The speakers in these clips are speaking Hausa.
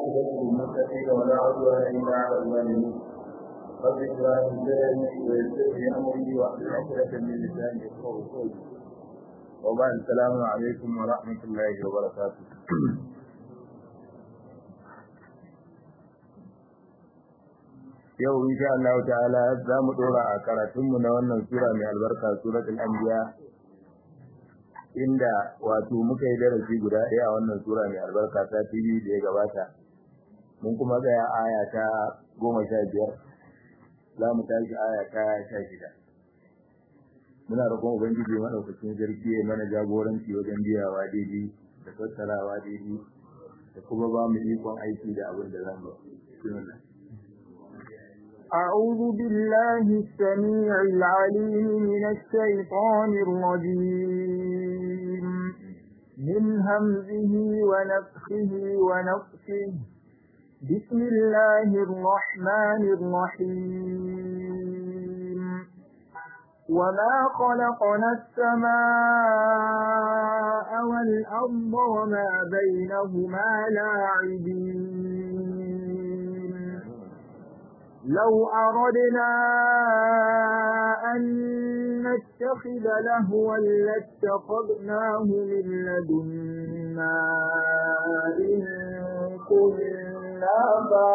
والعاقبة للمتقين ولا عدوان إلا على الظالمين رب اشرح لي صدري ويسر لي أمري واحلل عقدة من لساني يفقهوا قولي وبعد السلام عليكم ورحمة الله وبركاته yau insha Allah ta'ala za mu dora a karatunmu na wannan sura mai albarka suratul anbiya inda wato muka yi darasi guda ɗaya a wannan sura mai albarka ta TV da ya gabata mun kuma tsaya aya ta goma sha biyar za mu tashi aya ta sha shida muna roƙon ubangiji maɗaukacin sarki ya mana jagoranci wajen biyawa daidai da tattalawa daidai da kuma ba mu ikon aiki da abin da za mu yi أعوذ بالله السميع العليم من الشيطان الرجيم من همزه ونفخه ونفخه بسم الله الرحمن الرحيم وما خلقنا السماء والأرض وما بينهما لاعبين لو أردنا أن نتخذ لهوا لاتخذناه من لدنا إن كنا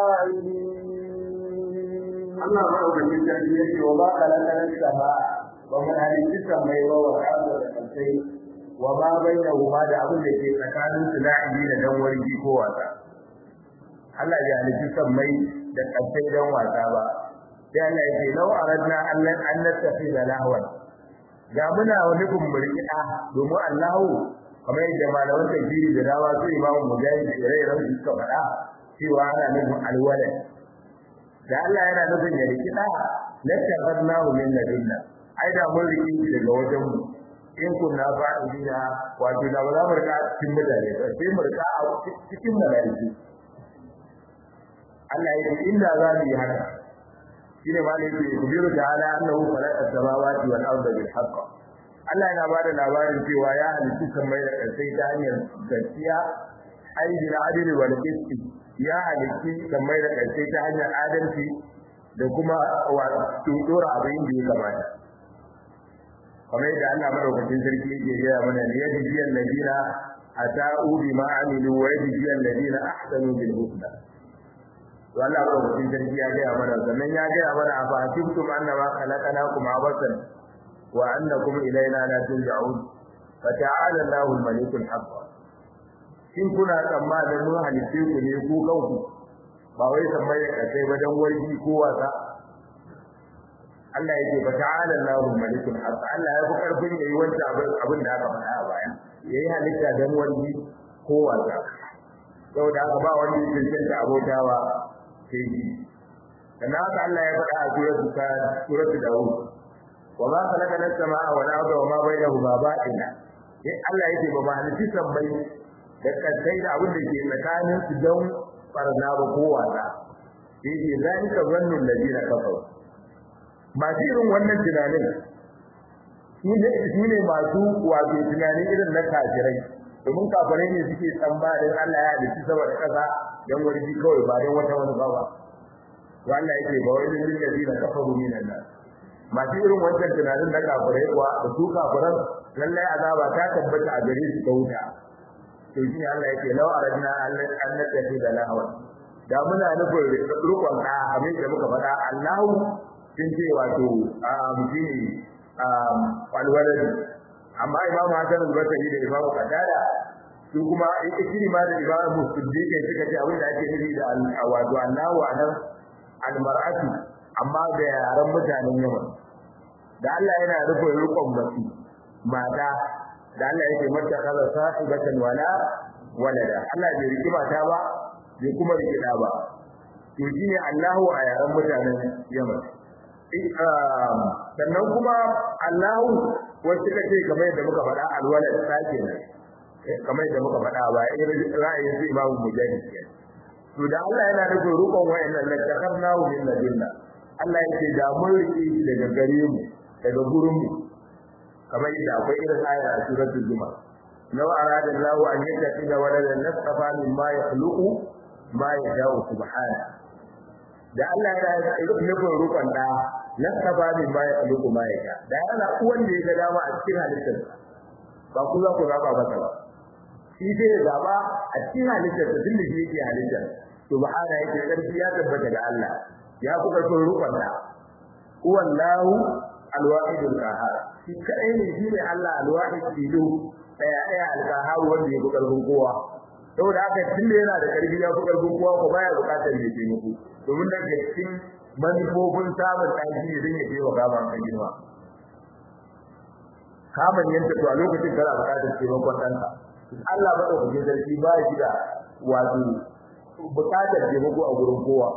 فاعلين Allah maɗaukakin sarki ya ce wa ba kalakalar sama ba mu halitti sammai ba wa ƙasa da ƙasai wa ma bai da huma da abin da ke tsakanin su la'ibi da dan wargi ko wasa. Allah ya halitti sammai da ƙasai don wasa ba. Sai Allah ya ce lau aradna an nattafi da lahwan. Da muna wani kumburki ɗa domin Allahu kamar yadda malaman tafsiri da dama su imamu mujahid da ire-iren su suka faɗa cewa ana nufin alwalad da Allah yana nufin ya riki da lattafarnahu min ladunna ai da mun riki shi daga wajen mu in kunna fa'ilina wato da ba za mu rika cikin mutane ba sai mu rika a cikin malaiku Allah ya ce inda za mu yi haka shine ma ne yake kubiru ta'ala annahu khalaqa as-samawati wal arda bil haqq Allah yana bada labarin cewa ya halitta kamar da sai ta hanyar gaskiya ai bil adli wal qisti ya halitti kamar da ƙarshe ta hanyar adalci da kuma wato dora abin da ya kamata kamar yadda Allah madaukakin sarki yake gaya mana ne yadda jiyan ladina ata'u bima amilu wa yadda jiyan ladina ahsanu bil husna to Allah madaukakin sarki ya gaya mana sannan ya gaya mana a fahimtum annama khalaqnakum abasan wa annakum ilaina la turja'un fata'ala Allahu al-malikul haqq in kuna tsammanin mun halitte ku ne ku kanku ba wai sammai da kai ba dan warki ko wasa Allah yake ba ta'ala Allahu malikul haq Allah ya fi karfin yayi wanda abin da aka faɗa a baya yayi halitta dan warki ko wasa saboda haka ba wanda yake cancanta abotawa sai shi dan haka Allah ya faɗa a suratul ka suratul daud wa ma khalaqa as-samaa wal arda wa ma bainahuma ba'ina Allah yake ba ma halitta sammai da kasai da abin da ke tsakanin su don farna ba ko wasa yake zalika zannul ladina kafaru masu irin wannan tunanin su ne masu wato tunani irin na kafirai domin kafirai ne suke tsamba don Allah ya halitta saboda kasa don warji kawai ba don wata wani ba ba to Allah yake ba wai lil ladina kafaru minan nas masu irin wannan tunanin na kafirai kuwa da su kafiran lallai azaba ta tabbata a gare su ta wuta to shi Allah yake law aradna an natafi da lahwa da muna nufin rukun da abin da muka faɗa Allahu sun ce wato a mutune a walwalad amma Imam Hassan al-Basri da Imam Qatada su kuma ikiri ma da Imam Musuddiq suka ce abin da ake nufi da wato Allahu anan al-mar'atu amma da yaran mutanen Yaman da Allah yana nufin rukun mace mata da Allah yake mata kaza sahibatan wala walada Allah bai riki mata ba bai kuma riki da ba to shine Allahu a yaran mutanen Yaman sannan kuma Allahu wasu kace kamar yadda muka faɗa alwalad sake ne kamar yadda muka faɗa ba irin ra'ayin su Imam Mujahid to da Allah yana nufin rukun wayannan latakarnahu min ladunna Allah yake da mun riki daga gare mu daga gurin mu kamar yadda akwai irin aya a suratul zuma law arada Allahu an yattakhidha waladan lastafa mimma yakhluqu ma ya dawo subhana da Allah ya yi nufin rukun da lasafa min ma ya khluqu ma ya da yana uwan da ya ga dama a cikin halittar ba ku za ku zaba masa ba shi sai ya zaba a cikin halittar da tunda shi yake halittar subhana yake karfi ya tabbata ga Allah ya ku karfin rukun da wallahu alwahidul qahhar shi kai ne shi ne Allah alwahid tilu daya daya alqahhar wanda ya fi karfin kowa saboda haka tunda yana da karfi ya fi karfin kowa ko baya bukatar ya taimako domin daga cikin manufofin samun ɗaki ne don ya taimaka ba kan girma kaman yanta to a lokacin kana bukatar taimakon ɗanka Allah ba ɗaukakin sarki ba shi da wato bukatar taimako a gurin kowa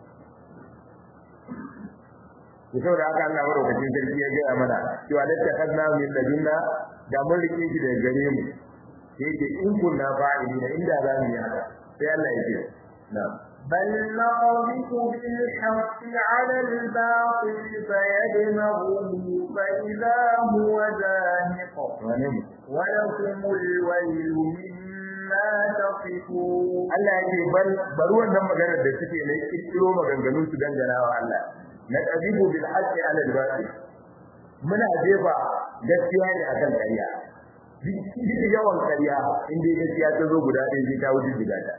to saboda haka Allah madaukakin sarki ya gaya mana cewa latta kadna min ladunna da mun rike shi daga gare mu yake in kunna fa'ilina inda za mu yi haka sai Allah ya ce na'am بل نقذف بالحق على الباطل فيدمغه فإذا هو زاهق ولكم الويل مما تصفون Allah yake bal bari wannan maganar da suke ne kirkiro maganganun su dangana wa Allah na qadibu bil haqqi ala al batil muna jefa gaskiya ne akan ƙarya duk yawan ƙarya in dai gaskiya ta zo guda ɗaya sai ta wuce guda ɗaya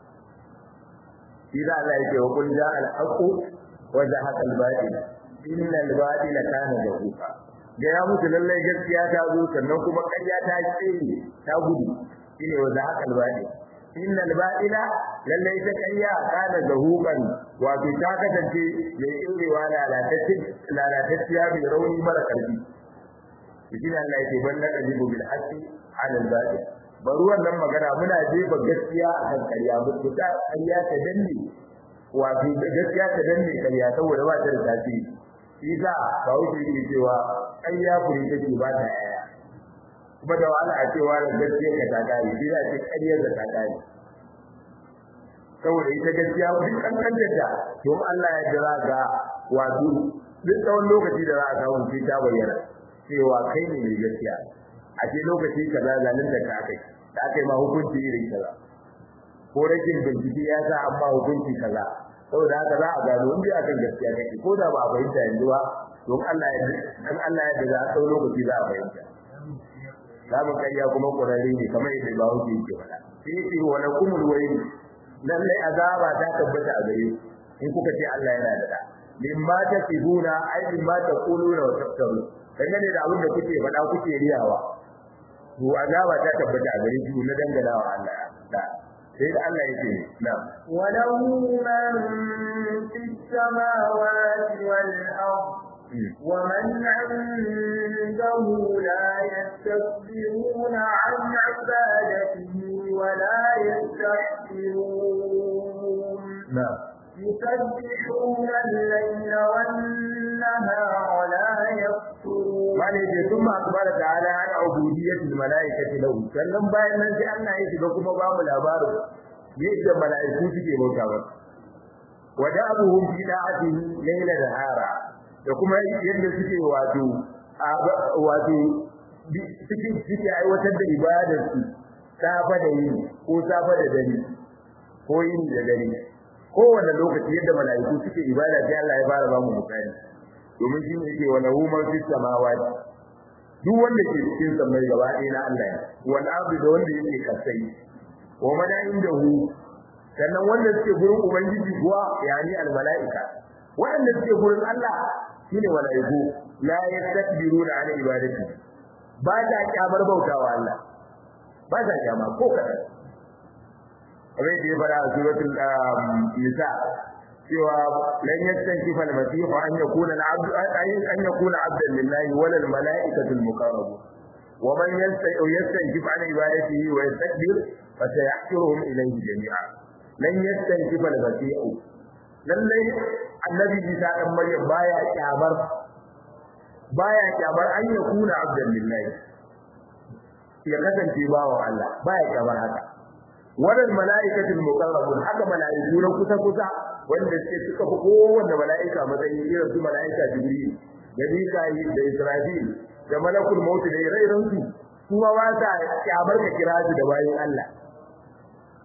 إذا لا يقول جاء الحق وزهق الباطل إن الباطل كان زهوقا gaya musu lallai gaskiya ta zo sannan kuma ƙarya ta tsere ta gudu shine wa za haka albadi inna albadila lallai ta ƙarya kana zahuqan wato ta kasance mai irewa lalatacce lalatacciya mai rauni mara karfi shi Allah yake balla kadibu bil haqqi ala albadi bari wannan magana muna jefa gaskiya a kan ƙarya mutu ta ƙarya ta danne wato gaskiya ta danne ƙarya saboda ba ta da tasiri shi za ba wuce yake cewa ƙarya fure take ba ta yaya kuma da wahala a cewa da gaskiya ka ta kare shi za ce ƙaryar da ta kare saboda ita gaskiya duk kankantar ta to Allah ya jira ga wato duk tsawon lokaci da za a samu sai ta bayyana cewa kai ne mai gaskiya a ce lokaci kaza zalunta ka kai da kai ma hukunci irin kaza ko rashin bincike ya sa amma hukunci kaza saboda haka za a gano in dai akan gaskiya kake ko da ba a fahimta yanzu ba don Allah ya dan Allah ya daga tsawon lokaci za a fahimta zamu kariya kuma kurare ne kamar yadda ba wuce yake faɗa sai yake wa lakumul wayl lalle azaba ta tabbata a gare in kuka ce Allah yana da da mimma tasibuna ai mimma taquluna wa taftaru dangane da abin da kuke faɗa kuke riyawa to azaba ta tabbata a gare shi na dangana wa Allah da sai da Allah yake na walahu man fis samawati wal ard ومن عنده لا يستكبرون عن عبادته ولا يستحسرون نعم يسبحون الليل والنهار لا يفترون wani ce sun ma akbara ta'ala an ubudiyyatul malaikati lahu sannan bayan nan sai Allah ya shiga kuma ba mu labarin yadda malaiku suke bauta masa wada'uhum fi da'atihi layla da hara da kuma yadda suke wato wato suke suke aiwatar da ibadar su safa da yini ko safa da dare ko yini da dare kowane lokaci yadda malaiku suke ibada sai Allah ya fara ba mu misali domin shi ne yake wa lahu man fis samawati duk wanda ke cikin samai gaba ɗaya na Allah ne wal ardi da wanda yake kasai wa man indahu sannan wanda suke gurin ubangiji kuwa yani al malaika wanda suke gurin Allah shine malaiku la yastakbiruna an ibadati ba ta kyamar bautawa Allah ba ta kyama ko kadan kamar da ya fara a suratul nisa cewa lan yastankifa al-masih an yakuna al-abd an yakuna abdan lillahi wala al-mala'ikatu al-muqarrabun wa man yastankif an ibadatihi wa yastakbir fa sayahshuruhum ilayhi jami'a lan yastankifa al-masih lallai annabi Isa dan Maryam baya kyamar baya kyamar an yakuna abdan lillahi ya kasance bawa Allah baya kyamar haka wannan mala'ikatul muqarrabun haka mala'iku na kusa kusa wanda suke suka fi kowanne mala'ika matsayi irin su mala'ika jibril da mika'il da israfil da malakul maut da ire-iren su kuma ba sa kyamar ka kira su da bayin Allah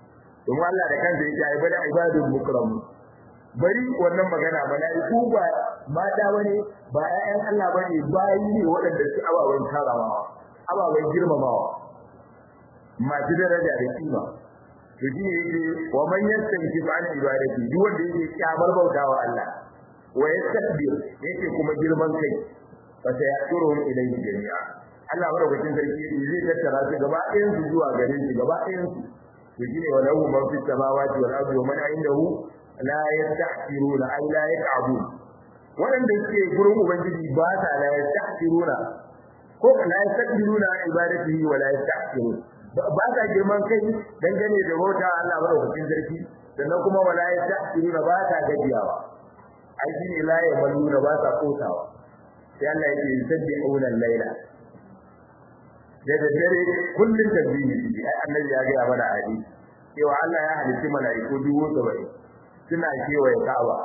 don Allah da kansa yake ai bada ibadul mukram bari wannan magana mala'iku ba mata bane ba ƴaƴan Allah bane bayi ne waɗanda su ababen karamawa ababen girmamawa masu daraja da kima to shi ne yake wa man yastanki an ibadati duk wanda yake kyamar bautawa Allah wa yastakbir yake kuma girman kai fa sayaturuhum ilayhi jami'a Allah madaukakin sarki zai tattara su gaba ɗayan su zuwa gare shi gaba ɗayan su to shine wa lahu man fis samawati wal ardi wa man indahu la yastahsiruna ay la yaqabun waɗanda suke gurin ubangiji ba sa la yastahsiruna ko la yastakbiruna an ibadatihi wa la yastahsiruna ba sa girman kai dangane da bauta Allah madaukakin sarki sannan kuma wala yastahsiruna ba sa gajiyawa ai shine la yamaluna ba sa kotawa sai Allah yake yusabbihuna al-laila da daddare kullun tasbihi ai annabi ya ga mana hadisi cewa Allah ya halitta mala'iku dubu saba'in suna kewaye Ka'aba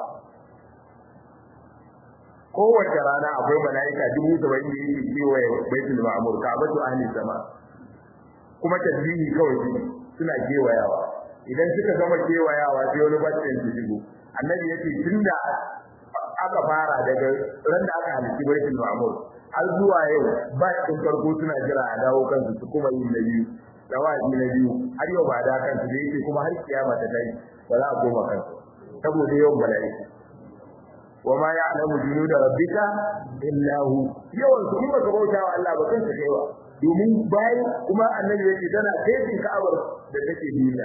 kowace rana akwai mala'ika dubu saba'in da yake kewaye Baitul Ma'mur Ka'batu ahli sama kuma tasbihi kawai suna kewayawa idan suka gama kewayawa sai wani bacin su shigo annabi yace tunda aka fara daga ran da aka halitta Baitul Ma'mur har zuwa yau ba cikin farko suna jira a dawo kansu su kuma yin na biyu dawaji na biyu har yau ba da kansu da yake kuma har kiyama ta dai ba za a koma kansu saboda yawan mala'iku wa ma ya'lamu junuda rabbika illa hu yawan su kuma ka bauta wa Allah ba kanka kaiwa domin bayan kuma annabi yake tana kaifin ka'abar da take duniya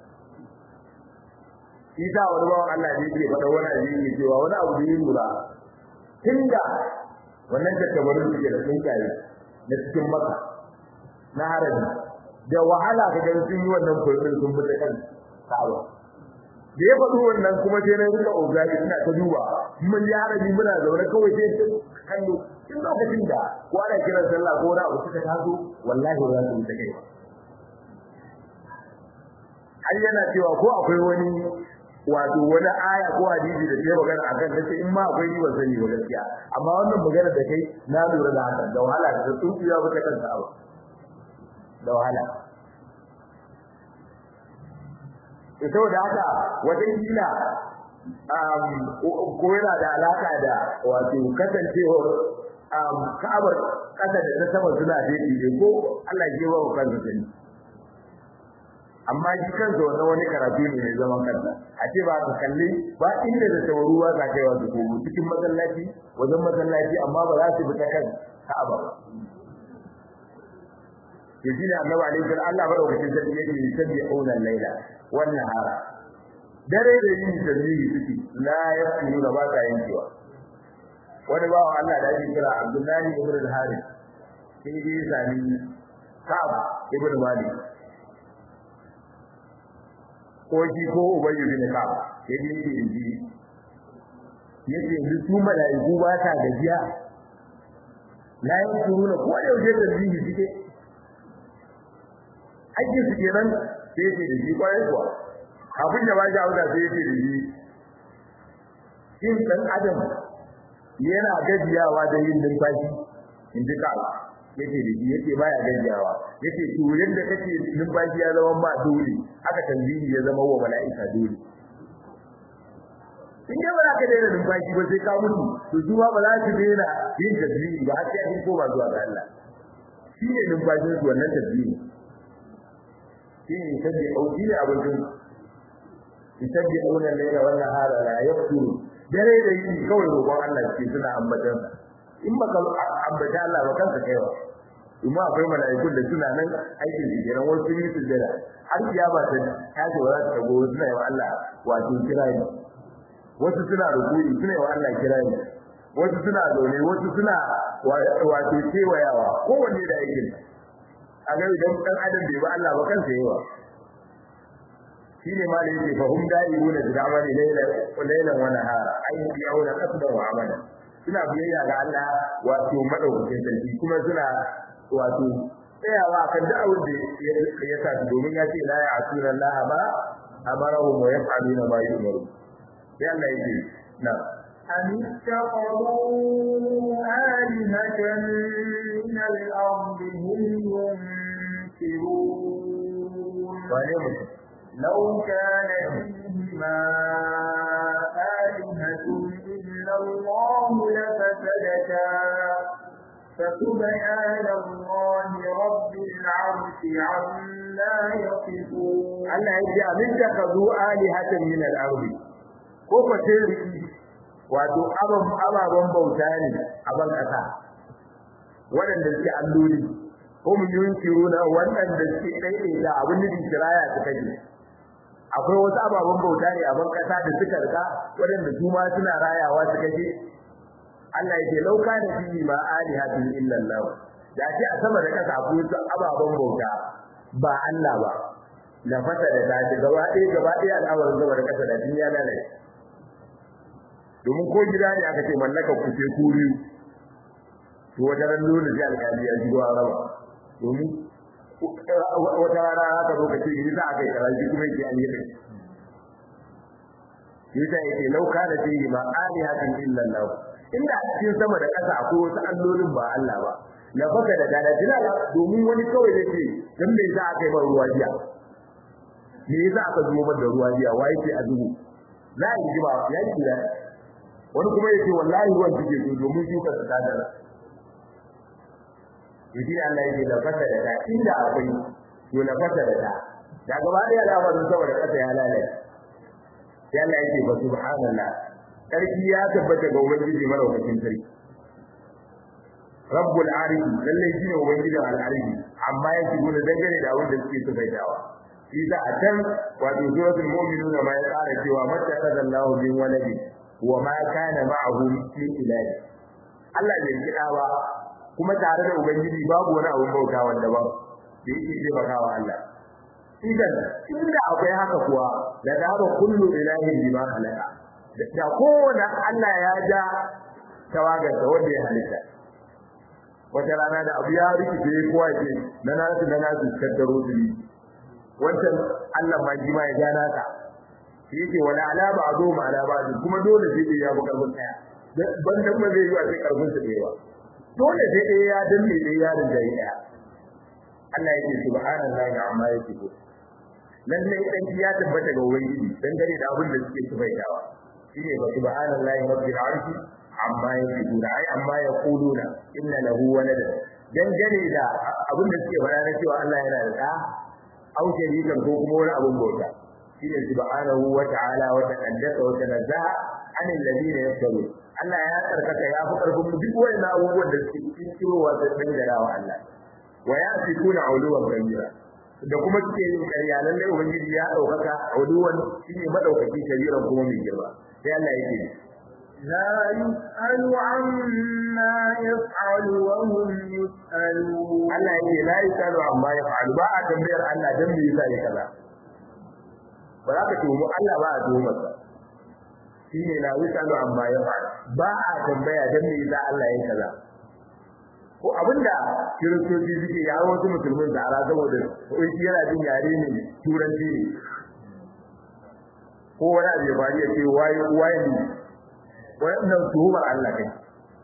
Isa wani bawan Allah ne yake faɗa wani abu yake cewa wani abu da ya lura tunda wannan tattabarin suke da tsinkaye na cikin maka na harabi da wahala ka ga sun yi wannan fulfil sun bi ta kan Ka'aba da ya faɗi wannan kuma sai na rika ogari ina ta duba mun yi harabi muna zaune kawai sai ta kallo in lokacin da ko ana kiran sallah ko na uku ta taso wallahi ba za su ta kai har yana cewa ko akwai wani wato wani aya ko hadisi da ke magana akan tace in ma akwai ban sani ba gaskiya amma wannan magana da kai na lura da haka da wahala da tsufiya ba ta kansa ba da wahala to saboda haka wajen kila ko yana da alaka da wato kasancewar ka'abar kasa da ta sama suna daidai ko Allah ya ba wa kansa sani amma shi kansa wannan wani karatu ne mai zaman kansa a ce ba ka kalli ba inda da tawaru ba ka kaiwa su kogo cikin masallaci wajen masallaci amma ba za su bi ta kan Ka'aba ba to shi ne annabi alaihi salatu Allah madaukakin sarki yake yusabbihuna al-laila wan nahara dare da yini tasbihi suke la yafunu ba ka yankewa wani bawa Allah da ake kira Abdullahi ibn al-Harith sai dai sami Ka'ab ibn Malik ko shi ko ubayyu bin ka sai dai yake inji yace yanzu su malaiku ba ta gajiya la yankuruna ko da yaushe tasbihi suke aiki su kenan sai yake da shi kwarai kuwa abin da ba shi auda sai yake da shi shin dan adam yana gajiyawa da yin numfashi in ji ka yake da shi yake baya gajiyawa yake to yadda kake numfashi ya zama ma dole aka tanzini ya zama wa mala'ika dole in dai ba za ka daina numfashi ba sai ka mutu to su ma ba za su daina yin tasbihi ba har sai an koma zuwa ga Allah shi ne numfashin su wannan tasbihi shi ne sabbi au shi ne abincin yusabbi auna layla wa nahara la yafturu dare da yini kawai roƙon Allah ke suna ambatansa in baka ambata Allah ba kanka kaiwa kuma akwai mala'ikun da suna nan aikin su kenan wasu sun yi sujjada har kiyama ta tashi wa za ta tago suna yi wa Allah wato kirani wasu suna rukuni suna yi wa Allah kirani wasu suna zaune wasu suna wato kewayawa kowanne da aikin a ga idan dan adam bai ba Allah ba kansa yawa shine ma da yake fahum da'iruna bi amali layla wa laylan wa nahara ayyuka yauna qasdan wa amala suna biyayya ga Allah wato madaukakin sarki kuma suna wato tsayawa kan duk abin da ya sa domin ya ce la ya asuna Allah ba amarahum wa yaf'aluna ma yu'maru sai Allah yake na أم اتخذوا آلهة من الأرض هم ينكرون wane mutum لو كان فيهما آلهة إلا الله لفسدتا فسبحان الله رب العرش عما يصفون Allah ya ce abin da ka zo alihatan min al-ardi ko ko sai wato ababen bauta ne a ban kasa waɗanda suke alloli ko mun yunkiru na waɗanda suke ɗaiɗaita abin da kiraya su kaje akwai wasu ababen bauta ne a ban kasa da suka rika waɗanda su ma suna rayawa su kaje Allah ya ce lauka da fi ma alihatun illa Allah da ce a sama da kasa akwai wasu ababen bauta ba Allah ba la fata da ta ce gaba ɗaya gaba ɗaya al'amarin gaba da kasa da duniya lalace domin ko gida ne aka ce mallaka ku ce kuri to wata ran dole sai alƙali ya jigo an raba domin wata rana haka zo ka ce ni za a kai karaji kuma yake an yi kai yasa yake lauka da fihi ma alihatun illa Allah inda a cikin sama da ƙasa akwai wasu allolin ba Allah ba la faka da dana dilala domin wani kawai yake dan me za a kai ba ruwa jiya me yasa aka zubo da ruwa jiya wai ce a zubo za a yi ba ya yi da wani kuma yake wallahi ruwan take so domin shukar ta dana yaji Allah yake da faka da ta inda akwai to la faka da ta da gaba ɗaya da wannan saboda ƙasa ya lalace sai Allah yake fa subhanallah sarki ya tabbata ga ubangiji maraukakin sarki rabbul arshi lalle shi ne ubangiji al arshi amma yake gona dangane da abin da suke tsayawa shi da a can wato suratul mu'minuna ma ya tsara cewa mata kadallahu min waladi wa ma kana ma'ahu min ilahi Allah bai kida ba kuma tare da ubangiji babu wani abun bauta wanda ba da yake taimakawa Allah idan inda akwai haka kuwa da daba kullu ilahin bima khalaqa da kowane Allah ya ja tawagar da wanda ya halitta wata rana da abu ya rikice kowa ce na nasu na nasu kaddaro su ne wancan Allah ma ji ma ya ja naka shi yake wala ala ba zo ma ala ba kuma dole sai dai ya bu karfin daya ban dan ba zai yi a sai karfin sa da yawa dole sai dai ya danne dai ya rinjaye daya Allah yake subhanallahi amma yake ko lalle dan ya tabbata ga ubangiji dangane da abin da suke tubaitawa shine ba subhanallahi rabbil arshi amma yaquluna ai amma yaquluna inna lahu walada dangane da abin da suke faɗa na cewa Allah yana da da au sharikan ko kuma wani abin bauta shine subhanahu wa ta'ala wa taqaddasa wa tanazzaha anil ladina yaftarun Allah ya tsarkaka ya fi karfin duk wannan abubuwan da suke cikin kirowa da dangarawa Allah wa yafikuna uluwan kabira da kuma suke yin ƙarya lallai ubangiji ya ɗaukaka uluwan shine madaukaki kabiran kuma mai girma sai Allah yake لا يسأل عما يفعل وهم يسألون Allah yake la yasalu amma yaf'al ba a tambayar Allah dan me yasa ya kaza ba za ka tuhumu Allah ba a tuhumar sa shine la yasalu amma yaf'al ba a tambaya dan me yasa Allah ya kaza ko abinda kiristoci suke yawo wasu musulmin zara saboda wai shi yana jin yare ne turanci ne ko wani abu ya faru ya ce waye waye ne wannan tuhumar Allah kai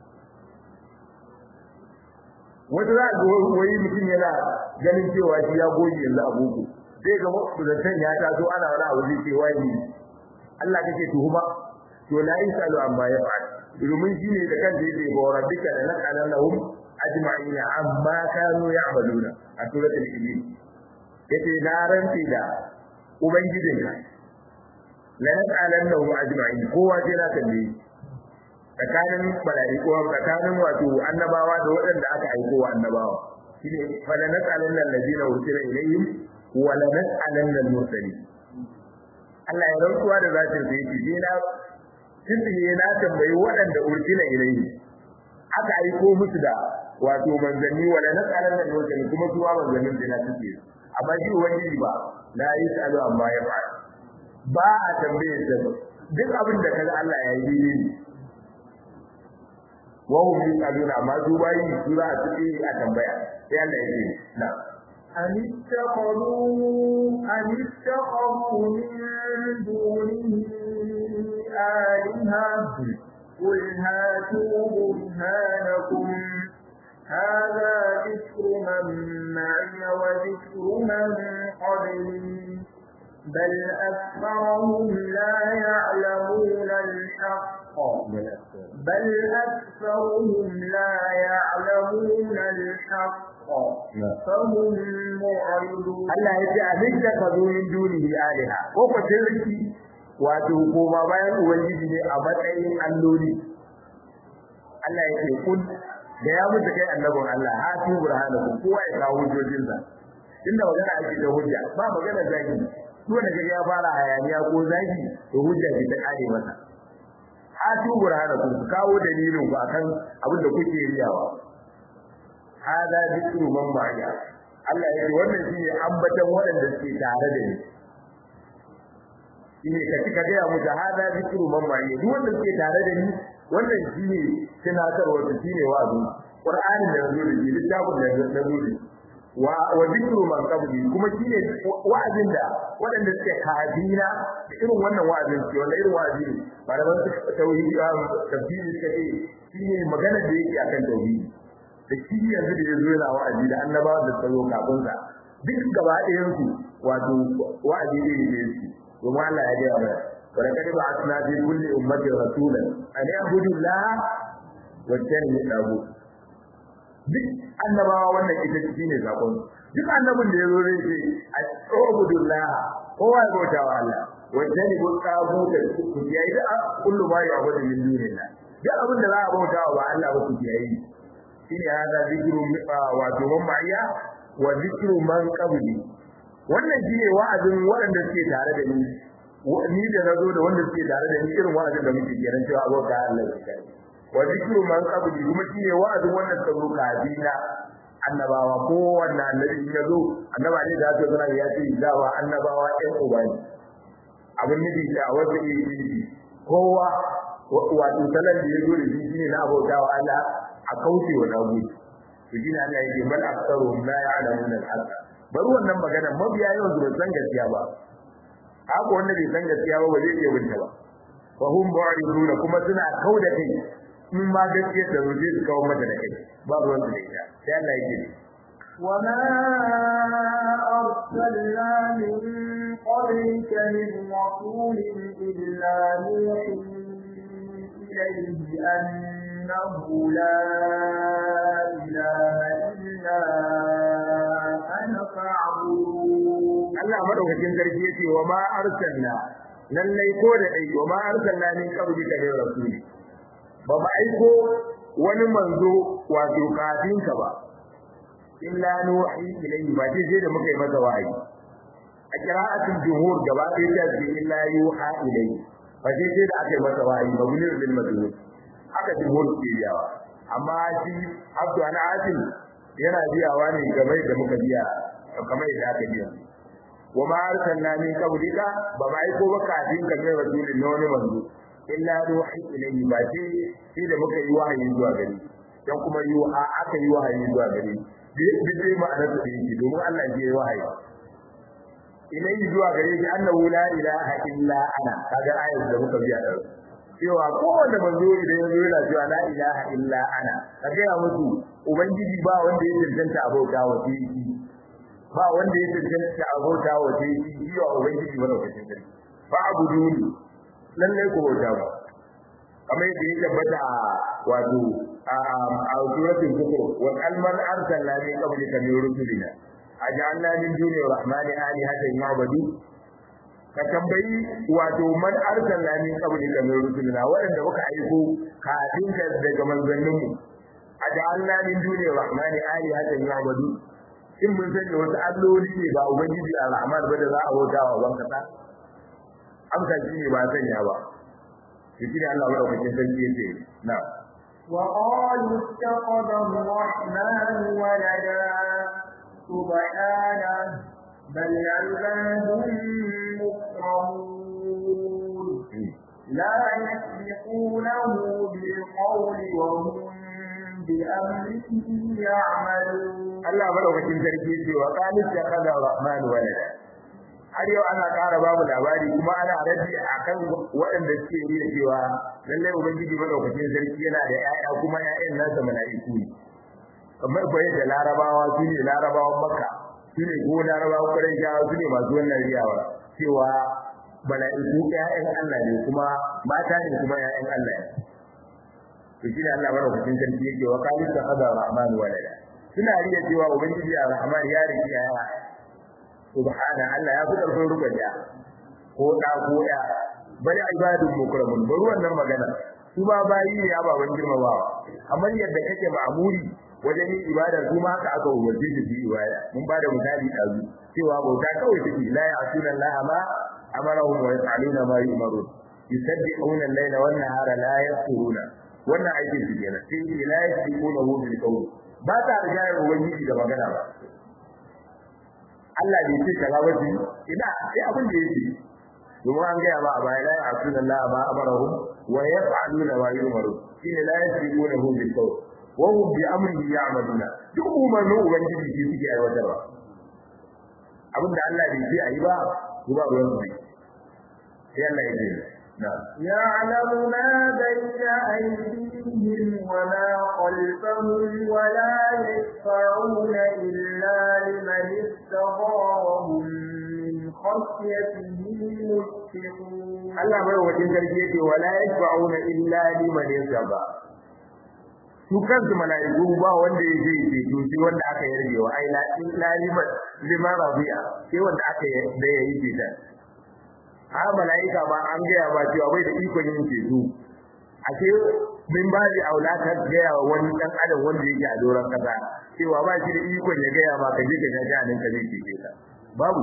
wata za ga wai mutum yana ganin cewa shi ya goge yanzu a boko sai ga mutuntan ya taso ana wani abu zai ce waye ne Allah kake tuhuma to la yasalu amma ya fa'al domin shi ne da kansa yake ba rabbika la naqalannahum ajma'ina amma kanu ya'maluna a suratul ibil yace na ranti da ubangijinka la naqalannahum ajma'in kowa sai na kalle tsakanin malaiku tsakanin wato annabawa da waɗanda aka aiko wa annabawa shine fa la naqalanna allazina ursila ilayhim wa la naqalanna al-mursalin Allah ya rantsuwa da zatin sa yake dina tsiye na tambayi waɗanda ursila ilayhim aka aiko musu da wato manzanni wala nasalan da manzanni kuma su ma manzannin da na suke amma shi ubangiji ba la yasalu amma ya fa ba a tambaye sa duk abin da kaga Allah ya yi ne wa hum yasaluna amma su bayi su za su yi a tambaya sai Allah ya ce na أم اتخذوا أم اتخذوا من دونه آلهة قل هاتوا برهانكم هذا ذكر من معي وذكر من قبلي بل بل أكثرهم لا يعلمون الحق فهم معرضون Allah ya ce abin da ka zo min dunihi aliha ko ko shirki wato koma bayan ubangiji ne a matsayin alloli Allah ya ce kun da ya mutu kai annabin Allah ha tu burhanakum kowa ya kawo hujjojinsa inda magana ake da hujja ba magana zaki duk da kaga ya fara hayaniya ko zaki to hujja ce ta kare masa ha tu burhanakum kawo dalilin ku akan abin da kuke riyawa hada zikru man ma'a Allah ya ce wannan shine ambatan waɗanda suke tare da ni shine ka cika ga mu da hada zikru man ma'a duk wanda suke tare da ni wannan shine tunatarwa su shine wa'azi Qur'ani da yazo da shi littafin da yazo da shi wa wa zikru man qabli kuma shine wa'azin da waɗanda suke kafina da irin wannan wa'azin ce wanda irin wa'azi ne malaman tauhidi tafsiri suka ce shine magana da yake akan tauhidi da shi yanzu da yazo yana wa'azi da annabawa da tsaro kafin sa duk gaba ɗayan su wato wa'azi ne ne shi kuma Allah ya gaya mana wa laqad ba'athna fi kulli ummatin rasulan an ya'budu Allah wa yajtanibu duk annabawa wannan ita ce ne zakon duk annabin da yazo zai ce a'budullah kowa ya bauta wa Allah wa yajtanibu tabuta ku yayi da kullu ma ya'budu min dunillah duk abin da za a bauta wa Allah ba ku yayi shine hada zikru wato man ma'iya wa zikru man qabli wannan shine wa'azin waɗanda suke tare da ni ni da nazo da wanda suke tare da ni irin wa'azin da muke kiran cewa abota Allah ya kai wa zikru man qabli kuma shine wa'azin wannan tsaro kabila annabawa ko wannan annabi in yazo annaba ne da zai zana ya ce dawa annabawa ɗan uba ne abin nufi da wanda yake yi kowa wato salan da yazo da shi shine na abautawa Allah a kauce wa dagu to shine Allah yake bal aktsaruhum la ya'lamuna al-haqq bari wannan magana mabiya yawan su san gaskiya ba haka wanda bai san gaskiya ba ba zai iya binta ba fa hum ba'iduna kuma suna kauda kai in ma gaskiya da zai su kawo mata da kai ba ruwan su da ita sai Allah yake وما أرسلنا من قبلك من رسول إلا نوحي إليه أنه لا إله إلا أنا فاعبدون Allah madaukakin sarki yace wa ma arsalna lallai ko da dai wa ma arsalna min qablika min rasul ba ba aiko wani manzo wato kafin ka ba illa nuhi ilayhi ba sai da muka yi masa wahayi a qira'atul jumhur gaba ɗaya ta ce illa yuha ilayhi ba sai da aka yi masa wahayi mabnir lil madhhur haka jumhur ke yawa amma shi abdu ana atin yana biyawa ne game da muka biya kamar yadda aka biya wa ma arsalna min qablika ba ma aiko ba kafin ka mai rasulin na wani manzo illa ruhi ilayhi ba ce shi da muka yi wahayi zuwa gari dan kuma yi a aka yi wahayi zuwa gari bi dai ma'anar da yake domin Allah ya yi wahayi ilayhi zuwa gare shi annahu la ilaha illa ana kaga ayat da muka biya da cewa kowanne manzo idan ya zo yana cewa la ilaha illa ana kaga ya musu ubangiji ba wanda ya tantance abauta wa shi ba wanda ya tantance abauta wa shi shi wa ubangiji ba lokacin da fa abuduni lalle ko bauta ba kamar yadda ya tabbata wato a suratul kufur wa kalman arsalna min qablika min rusulina aj'alna min duni rahmani alihatan ya'budu ka tambayi wato man arsalna min qablika min rusulina waɗanda muka aiko kafin ka daga manzannin mu aj'alna min duni rahmani alihatan ya'budu in mun sanya wasu alloli ne ba ubangiji ar-rahman ba da za a bauta wa ban kasa amsa shi ne ba sanya ba shi ne Allah madaukakin sarki yace na وقالوا اتخذ الرحمن ولدا سبحانه بل عباد مكرمون لا يسبقونه بالقول وهم بأمره يعملون Allah madaukakin sarki ce wa qalu takhadha rahman walada har yau ana ƙara babu labari kuma ana rabi akan waɗanda suke yi cewa lallai ubangiji madaukakin sarki yana da ƴaƴa kuma ƴaƴan nasa mala'iku ne kamar bayan da larabawa su ne larabawan makka su ne ko larabawan ƙurayshawa su ne masu wannan riyawa cewa mala'iku ƴaƴan Allah ne kuma mata ne kuma ƴaƴan Allah ne to shine Allah madaukakin sarki yake wa qalis ta qada rahman walada suna riya cewa ubangiji ar-rahman ya riki ya subhana Allah ya fi karfin rubuta ko da ko ya bari ibadun mukramun bari wannan magana su ba bayi ne ya baban girmamawa kamar yadda kake ma'amuri wajen yin ibada su ma haka aka umarce su yi ibada mun ba da misali ɗazu cewa bauta kawai take la ya'tuna Allah ma amarahum wa yaf'aluna ma yu'marun yusabbihuna al-layla wan nahara la yafturuna wannan aikin su kenan sai ce la yasbiquna hu bil qawl ba ta riga ya ubangiji da magana ba Allah bai ce kaza ba shi ina sai abin da yake domin an gaya ba a baya la ya'tuna Allah ma amarahum wa yaf'aluna ma yu'marun shine la yasbiquna hu bil qawl wa hum bi amrihi ya'maluna duk umarnin ubangiji shi suke aiwatarwa abinda Allah bai ce ayi ba su ba ruwan su sai Allah ya ce يعلم ما بين أيديهم وما خلفهم ولا يشفعون إلا لمن استغارهم من خشيته مشفقون Allah bai wajen sarki yake wala yashfa'una illa liman yasaba su kansu mala'iku ba wanda ya je ce to shi wanda aka yarje wa ai la illa liman liman rabi'a sai wanda aka da yayi ce ta ha mala'ika ba an gaya ba cewa bai da ikon yin ceto a ce min ba da aulata gaya wa wani dan adam wanda yake a doron kasa cewa ba shi da ikon ya gaya ba ka je ka ga janin ka zai ce ta babu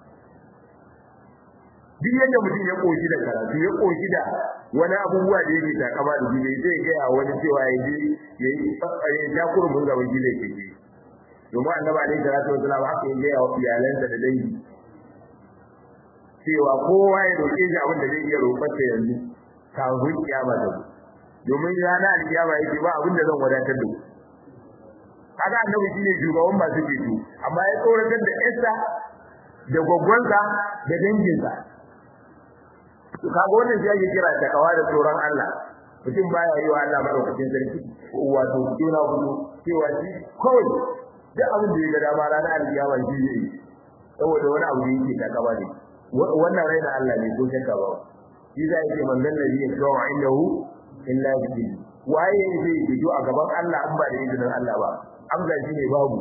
duk yadda mutum ya koshi da karatu ya koshi da wani abubuwa da yake takama da jini zai gaya wani cewa ya je ya yi ya ja kurmin gaban gile ke ke domin annabi alaihi salatu wasalam haka ya gaya wa iyalansa da dangi cewa kowa ya roƙe shi abin da zai iya roƙarsa yanzu kafin kiyama da domin rana alkiyama yake ba abin da zan wadatar da ku kaga annabi shine shugaban masu ceto amma ya tsoratar da Esther da gwaggwansa da danginsa kaga wannan shi ake kira takawa da tsoron Allah mutum baya yi wa Allah madaukakin sarki wato juna hudu cewa shi kawai duk abin da ya ga dama ranar alkiyama shi zai yi saboda wani abu da yake takawa ne wannan raina Allah ne ko shakka ba shi zai ce manzon nabi ya kawo indahu illa bi waye zai fito a gaban Allah an ba da izinin Allah ba amsa shi ne babu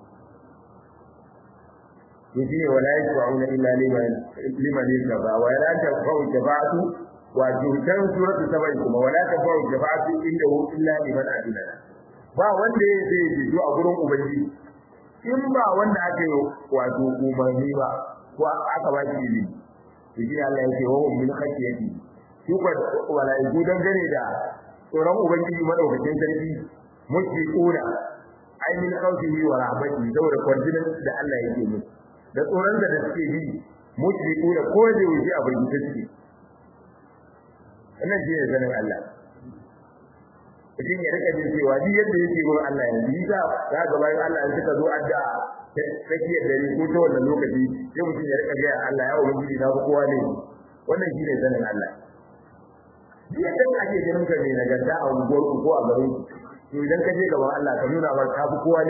yace wala yashfa'una illa liman liman yashfa wa la tafau shafa'atu wa jutan suratu sabai kuma wala tafau shafa'atu indahu illa liman adina ba wanda zai fito a gurin ubangiji in ba wanda aka yi wato umarni ba ko aka ba shi ilimi to shi Allah yake wa hum min khashiyati shi ko walaiku dan gane da tsoron ubangiji madaukakin sarki mushfiquna ai min khawfihi wa rahmatihi saboda kwarjinin da Allah yake musu da tsoron da da suke bi mushfiquna ko da wuce a burgita suke wannan shi ne sanin Allah mutum ya rika jin cewa duk yadda yake gurin Allah yanzu yi za za ga bayan Allah in suka zo addu'a tsakiyar dare ko ta wannan lokaci sai mutum ya rika ga Allah ya ubangiji na ku kowa ne wannan shine sanin Allah duk yadda ake ganin ka ne nagarta a unguwar ku ko a garin ku to idan ka je gaban Allah ka nuna mar ka fi kowa ne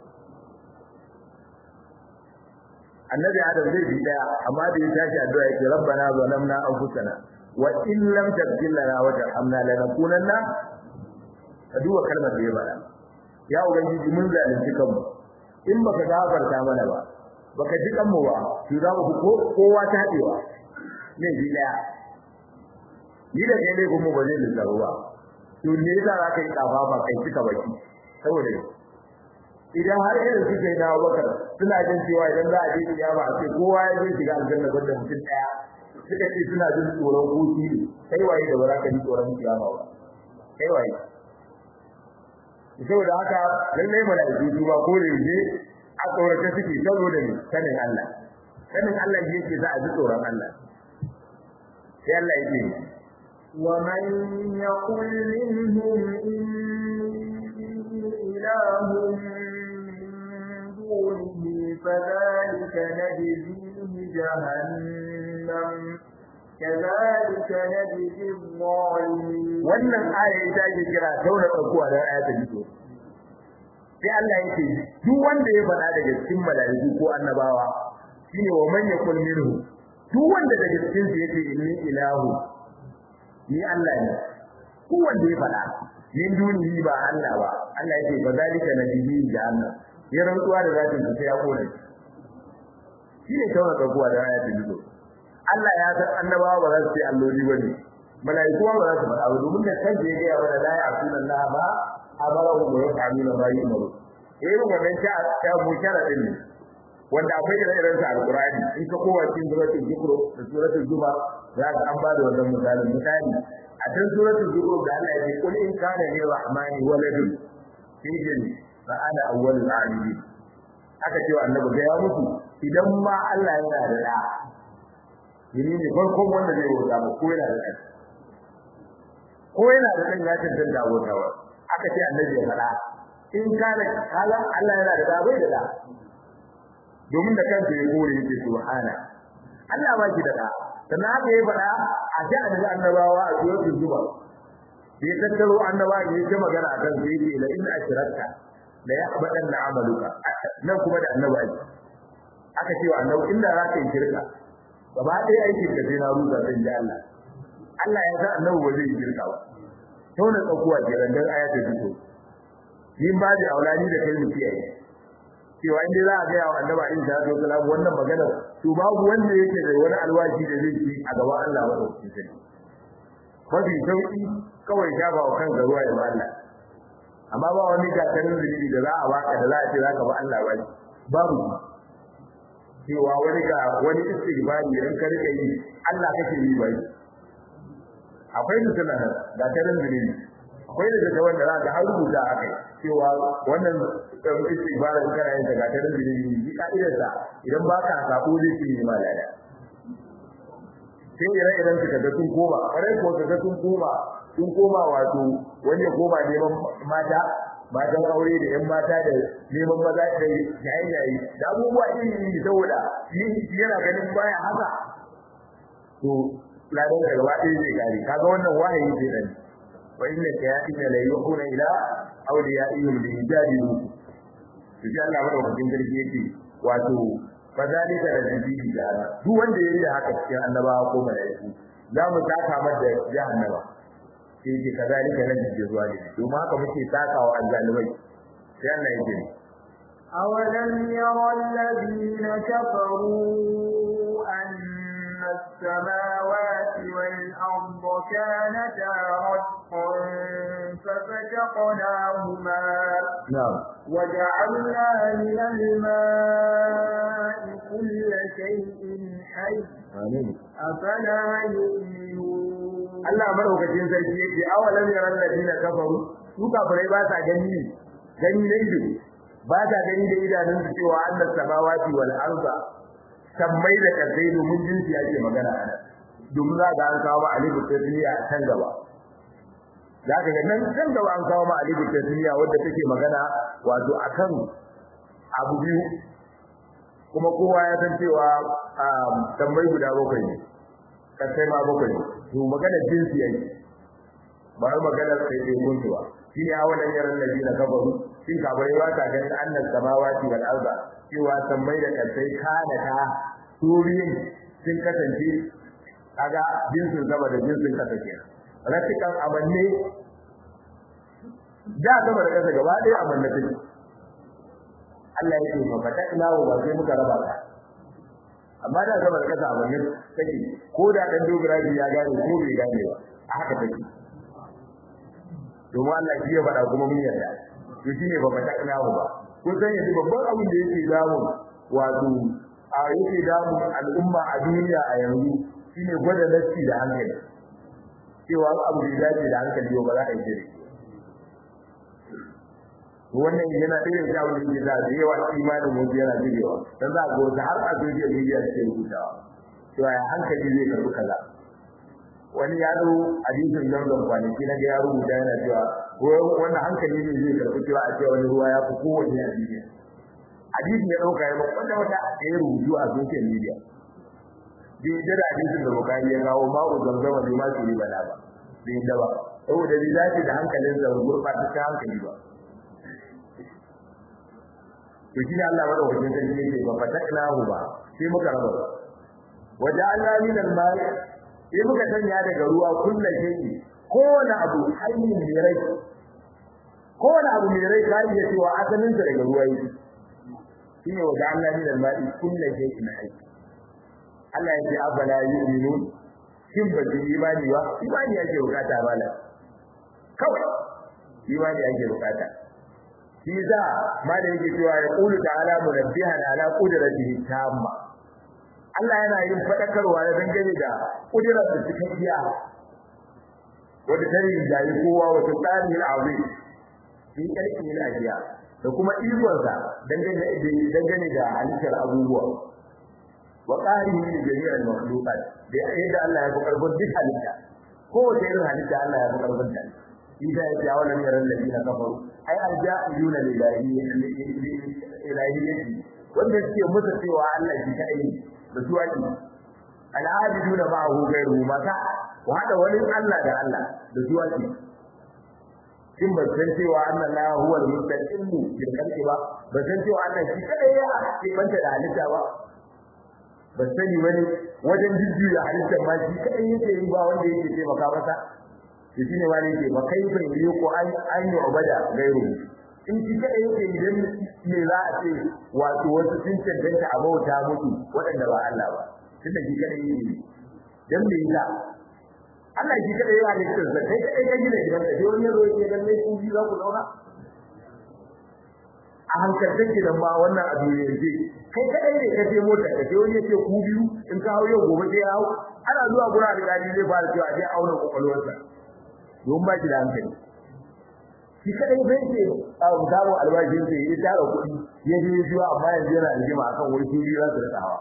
annabi adam zai bi daya amma da ya tashi addu'a yake rabbana zalamna anfusana wa in lam taghfir lana wa tarhamna lanakunanna ka duba kalmar da ya bada ya ubangiji mun zalunci kanmu in baka gafarta mana ba baka ji kanmu ba to za mu ko kowa ta hadewa ne ji daya ni da kai ne kuma ba zai lissafa ba to ne yasa za ka yi kafa ba kai cika baki saboda idan har irin su kai dawo bakar suna jin cewa idan za a je kiyama a ce kowa ya zai shiga aljanna banda mutum daya suka ce suna jin tsoron hutu ne kai waye da ba za ka ji tsoron kiyama ba kai waye saboda haka lallai mala'iku su ba ko da yake a tsorata suke saboda ne sanin Allah sanin Allah yake za a ji tsoron Allah sai Allah yake ومن يقل منهم إني إله من دونه فذلك نجزيه جهنم كذلك نجزي الظالمين wannan aya ita ake kira taura tsakuwa da aya ta jito sai Allah yake duk wanda ya faɗa daga cikin mala'iku ko annabawa shine wa man yakul minhu duk wanda daga cikin su yace inni ilahu ni Allah ne duk wanda ya faɗa min dunihi ba Allah ba Allah yake fa zalika nabihi jahannam ya rantsuwa da zatin sa sai ya kore shi ne kawai tsakuwa da ayatul dudo Allah ya san annabawa ba za su ce alloli bane malaiku ba za su faɗa ba domin da kan je ga wanda la ya'tuna Allah ba amara wa yaf'aluna ma yu'maru eh wannan ta ta mu sharadin ne wanda akwai da irin sa alqur'ani in ka kowa cikin suratul zukru da suratul zuma za ka an ba da wannan misalin misali a cikin suratul zukru da Allah ya ce kul in kana li rahmani waladun sijin fa ana awwalul abidin aka ce wa annabi ga ya mutu idan ma Allah yana da da yini ne farkon wanda zai wuta ba ko yana da da ko yana da dan ya tantance wutawa aka ce annabi ya fada in kana kala Allah yana da da bai da da domin da kansa ya kore yake subhana Allah ba shi da da sannan haka ya fada a ji annabi annabawa a suratul zuma bai tattaro annabawa ya ce magana akan sai yake la in ashrakta la yahbadan na amaluka nan kuma da annabi aka ce wa annabi inda za ka yi shirka gaba ɗaya aikin ka sai na ruza sai ji Allah Allah ya san annabi ba zai yi shirka ba tauna tsakuwa ke randan ayatul fito yin ba da aulani da kai mu kiyaye cewa inda za a ga yawa annabi alaihi salatu wasalam wannan magana to babu wanda yake da wani alwashi da zai ci a gaban Allah wa dauki sai mafi sauki kawai shafa wa kanka ruwa ya Allah amma ba wani gatarin zunubi da za a baka da za a ce za ka ba Allah ba babu cewa wani ga wani istighfari idan ka rika yi Allah kake yi bai akwai da suna gatarin zunubi akwai da ta wanda za ka har rubuta a kai cewa wannan istighfarin kana yin gatarin zunubi yi ka'idar sa idan ba ka sabo zai ci ne malaya sai ire iren su kaga sun koma kwarai ko kaga sun koma sun koma wato wani ya koma neman mata matan aure da yan mata da neman maza da yayi da abubuwa iri iri saboda shi yana ganin baya haka to ladan da gaba ɗaya zai gari kaga wannan wahayi ce dan wa inna shayatin la yuhuna ila awliyaihim bi ijadihi to sai Allah madaukakin sarki yake wato fadalika da nabi jahannam duk wanda yayi da haka cikin annabawa ko malaiku za mu taka mata jahannama sai ce kazalika nan da zuwa ne domin haka muke takawa azzalimai sai Allah ya ce أولم ير الذين كفروا أن السماوات والأرض كانتا رتقا ففتقناهما نعم وجعلنا من الماء كل شيء حي آمين أفلا يؤمنون Allah madaukakin sarki yake awalam yaran ladina kafaru su kafirai ba sa gani ne gani ne ido ba sa gani da idanun su cewa annas samawati wal arda sammai da kasai domin jinsi yake magana ana domin za ga an kawo ma alifu tasniya a can gaba za ka ga nan can gaba an kawo ma alifu tasniya wadda take magana wato akan abu biyu kuma kowa ya san cewa sammai guda bakwai ne kasai ma bakwai to magana jinsi yake ba wai magana sai dai kun ba shi ne awalan yaran nabi na kabaru shin kabarai ba ta ganin annas samawati wal arda cewa sammai da kasai kana ta turiyin sun kasance kaga jinsin sama da jinsin kasa kenan ratikan amanne da sama da kasa gaba ɗaya amanne take Allah ya ce fa ta ina wa sai muka raba ka amma da sama da kasa amanne take ko da dan dogaraji ya gane ko bai gane ba a haka take domin Allah shi ya faɗa kuma mun yarda to shine ba fa ta ina ba kun san yanzu babban abin da yake damu wato a yake damu al'umma a duniya a yanzu shine gwada nafsi da hankali cewa abu da dace da hankali ba za a yi dare wannan yana ɗaya da abin da ke da da yawa imanin mu yana jirewa dan za a ga wata har a social media take rubutawa cewa ya hankali zai karɓi kaza wani ya zo hadisin zanzan kwanaki na ga ya rubuta yana cewa wannan hankali ne zai karɓi cewa a cewa wani ruwa ya fi kowanne a duniya hadisi ya ɗauka ya wanda wata ya rubutu a social media bai yadda da hadisin da bukari ya kawo ma'u zamzama bai ma su yi bala ba bai yadda ba saboda bai dace da hankalin da gurɓata ta hankali ba to shi ne Allah madaukakin sarki yake ba fataknahu ba sai muka raba waje Allah min al-mal sai muka sanya daga ruwa kullu shay'i kowane abu hayyin mai rai kowane abu mai rai kai ya cewa asalin sa daga ruwa yake shine wa ja'alna min al-ma'i kullu shay'in hayy Allah ya ce afala yu'minun shin ba su imani ba imani yake bukata bala kawai imani yake bukata shi za ma da yake cewa ya qulu ta'ala munabbihan ala qudratihi tamma Allah yana yin fadakarwa da dangane da kudirar da cikakkiya wanda tare da yi kowa wata tsari azim fi kalki na ajiya da kuma ikonsa dangane dangane da halittar abubuwa wa qarihi li jami'il makhluqat da yadda Allah ya bukar duk halitta ko wace irin halitta Allah ya bukar ta إذا يجعل من الذين كفروا أي الجاهلون لإلهيته wanda suke mutu cewa Allah shi kai da su ake al'abiduna ma'ahu ghayru mata wa hada wani Allah da Allah da su ake kin ba san cewa Allah la huwa al-mustaqim bil khalqi ba ba san cewa Allah shi kai ya ke banta da halitta ba ba sani wani wajen jijjiya halittar ma shi kai yake yi ba wanda yake taimaka masa to shine wani yake ba kai fa yi ko an an yi ubada gairu in shi kadai yake idan me za a ce wato wasu sun cancanta a bauta mutu waɗanda ba Allah ba tunda shi kadai yake dan me yasa Allah shi kadai ya halitta sa kai kadai ka gina gidan ka wani yazo yake dan mai kun ji za ku zauna a hankalin gidan ba wannan abu ne yake kai kadai ne ka je mota ka je wani yake ku biyu in ka hawo yau gobe sai ya hawo ana zuwa gura da gadi zai fara cewa sai auna kokolwarsa don ba shi da hankali shi kadai bai ce a samu albashin sai ya tara kuɗi ya je zuwa amma yanzu yana rigima akan wani shiri za su rikawa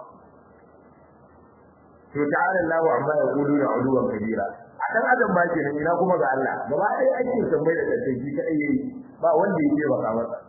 to ta'ala Allah amma ya gudu da uluwan kabira a dan adam ba kenan ina kuma ga Allah gaba ɗaya ake tambayi da kai shi kadai yayi ba wanda yake baka masa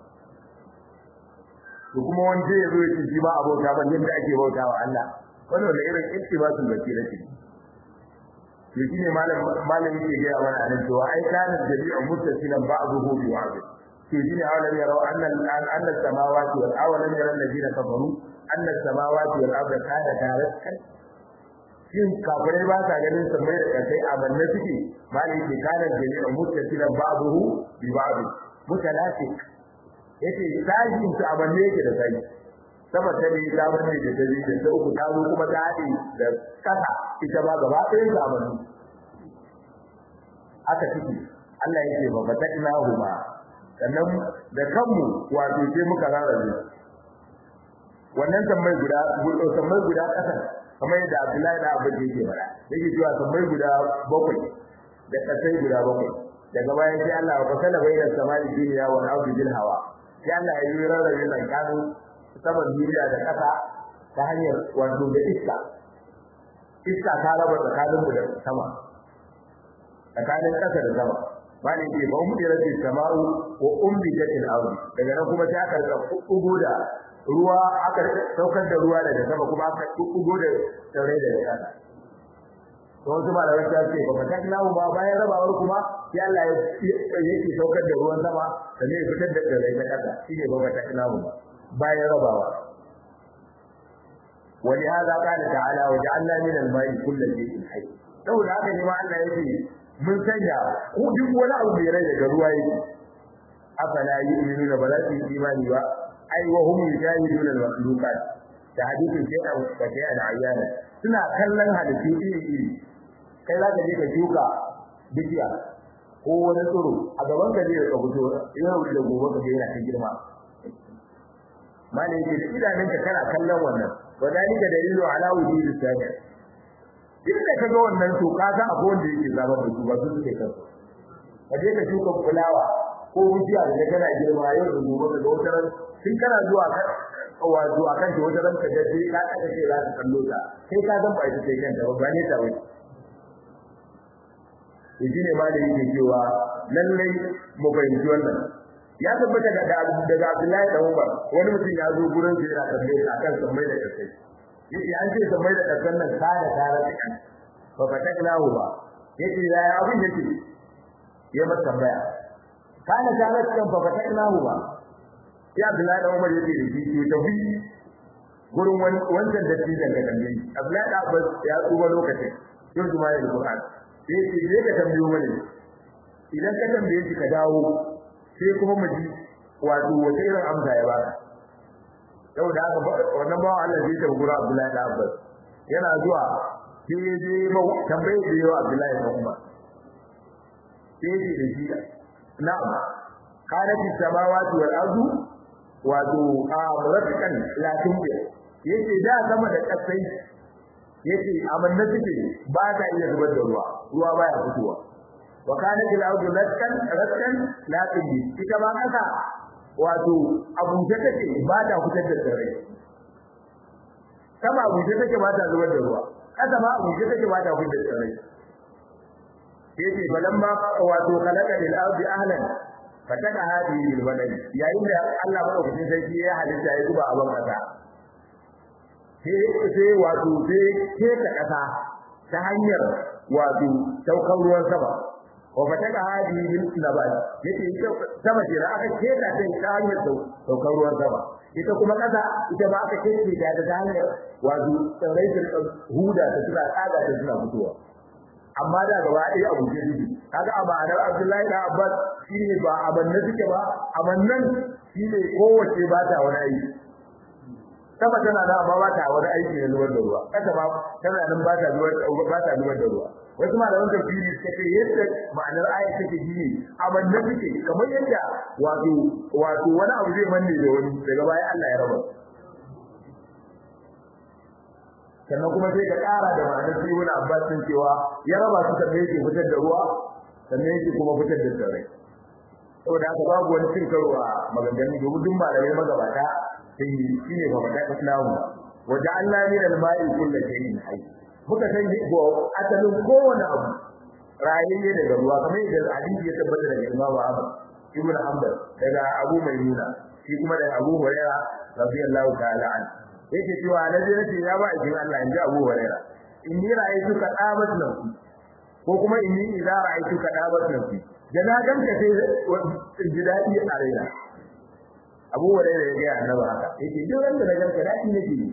to kuma wanda ya zo ya ce shi ba abota ba yadda ake bautawa Allah wannan da irin ittibasul basira ce to shine malam malam yake ga mana anan cewa ai kana jami'u muttasilan ba'dahu bi ba'd to shine awalan yara anna anna samawati wal awalan yara alladhina kafaru anna samawati wal arda kana tarakan shin kafirai ba sa ganin sammai da kasai a banne suke malam yake kana jami'u muttasilan ba'dahu bi ba'd mutalafik yace sajin su a banne yake da sai sama ta ne ta bane da ta da ta uku ta zo kuma ta haɗe da kasa ita ba gaba ɗaya ta bane aka ciki Allah yake ba ba tadna huma sannan da kanmu wato sai muka rarrabe wannan tambayi guda guda tambayi guda kasa kamar yadda Abdullahi da Abu yake fara yake cewa tambayi guda bakwai da kasai guda bakwai daga bayan sai Allah ya fasala bayyana samai duniya wal ardi bil hawa sai Allah ya yi rarrabe tsakanin saman duniya da ƙasa ta hanyar wato da iska iska ta raba tsakanin mu da sama tsakanin ƙasa da sama ba ne ke ban mutira ce sama'u wa umbi jatil ardi daga nan kuma ta karka kugo da ruwa aka saukar da ruwa daga sama kuma aka kugo da tsirrai daga ƙasa to wasu ba da wasu ya ce ba ta kinawo ba bayan rabawar kuma sai Allah ya yake saukar da ruwan sama sannan ya fitar da tsirrai ta ƙasa shine ba ta kinawo ba bayan rabawa wani hada kana ta'ala wa ja'alna min al-ma'i kullu shay'in hayy saboda haka ne ma Allah yake mun sanya ku duk wani abu mai rai daga ruwa yake afala yu'minuna ba za su yi imani ba ai wa hum yujahiduna al-makhluqat da hadisin shay'an wa shay'an ayyana suna kallon halittu iri iri kai za ka je ka shuka bishiya ko wani tsiro a gaban ka zai ka fito yau da gobe ka ga yana ta girma malai ce idanunka kana kallon wannan wadalika dalilu ala wujudi sabi duk da kaga wannan to ka ga abu wanda yake zama da su ba su suke kansu ka je ka shuka fulawa ko wuciya da kana girma yau da gobe da wata ran sun kana zuwa ka wato akan ta wata ran ka ga sai ka kada ce za ka kallo ta kai ka zan ba ita sai kanta ba ne ta wai yaji ne malai yake cewa lallai mu fahimci wannan ya tabbata daga daga Abdullahi da Umar wani mutum ya zo gurin sa yana tambaye sa akan sammai da kasai yace an ce sammai da kasan nan ta da tare da kan fa fataklahu ba yace ya abin yake ya masa tambaya kana tare da kan fa fataklahu ba ya Abdullahi da Umar yace shi to tafi gurin wancan da tijan da tambaye Abdullahi da Abbas ya tsuba lokacin yau juma'a da Qur'an yace je ka tambayo mana idan ka tambaye shi ka dawo sai kuma mu ji wato wata irin amsa ya baka saboda haka wannan bawan Allah zai tafi gura Abdullahi da Abbas yana zuwa sai ya je ba tambaye da yawa Abdullahi da Umar sai ya da shi na'am kanat samawati wal ardu wato a murafikan la tumbi yace da sama da kasai yace amanna suke ba ta iya zubar da ruwa ruwa baya fitowa wa kanat al ardu ratkan ratkan la tumbi ita ba kasa wato abuje take ba ta fitar da tsirrai sama abuje take ba ta zubar da ruwa kasa ma abuje take ba ta fitar da tsirrai yace balamma wato khalaqa lil ardi ahlan fataka hadihi bil badani yayin da Allah madaukakin sarki ya halitta ya zuba abin kasa sai sai wato sai ke ta kasa ta hanyar wato saukar ruwan sama wa fataka hadihi bil nabat yace sama ce da aka keta ta ta hanyar saukar ruwan sama ita kuma kasa ita ba aka kece ta da hanyar wato tsirrai da huda ta suna tsaga ta suna fitowa amma da gaba ɗaya abu ke dubi kaga a ma'anar Abdullahi da Abbas shine ba amannan suke ba amannan shine kowace ba ta wani aiki sama tana da amma ba ta wani aiki na zubar da ruwa kasa ba tana nan ba ta zubar ba ta zubar da ruwa wasu malaman tafsiri suka ce yadda ma'anar ayat take shine amannan suke kamar yadda wato wato wani abu zai manne da wani daga baya Allah ya raba sannan kuma sai ka ƙara da ma'anar sai wani abbas din cewa ya raba su sannan yake fitar da ruwa sannan yake kuma fitar da tsirrai saboda haka babu wani cin karo a maganganu domin duk malamai magabata sai shi ne mafaka islamu wajen Allah ne da ma'i kullu shay'in hayy muka san ko asalin kowane abu rayayye daga ruwa kamar yadda hadisi ya tabbata daga Imam Ahmad Ibn Hanbal daga Abu Maimuna shi kuma daga Abu Hurairah radiyallahu ta'ala anhu yake cewa na je nace ya ba ikin Allah inji Abu Huraira inni ra'aytu ka dabat nafsi ko kuma inni idza ra'aytu ka dabat nafsi da na ganka sai ji dadi a raina Abu Huraira ya ga annabi haka yake duk wanda na ganka dadi nake yi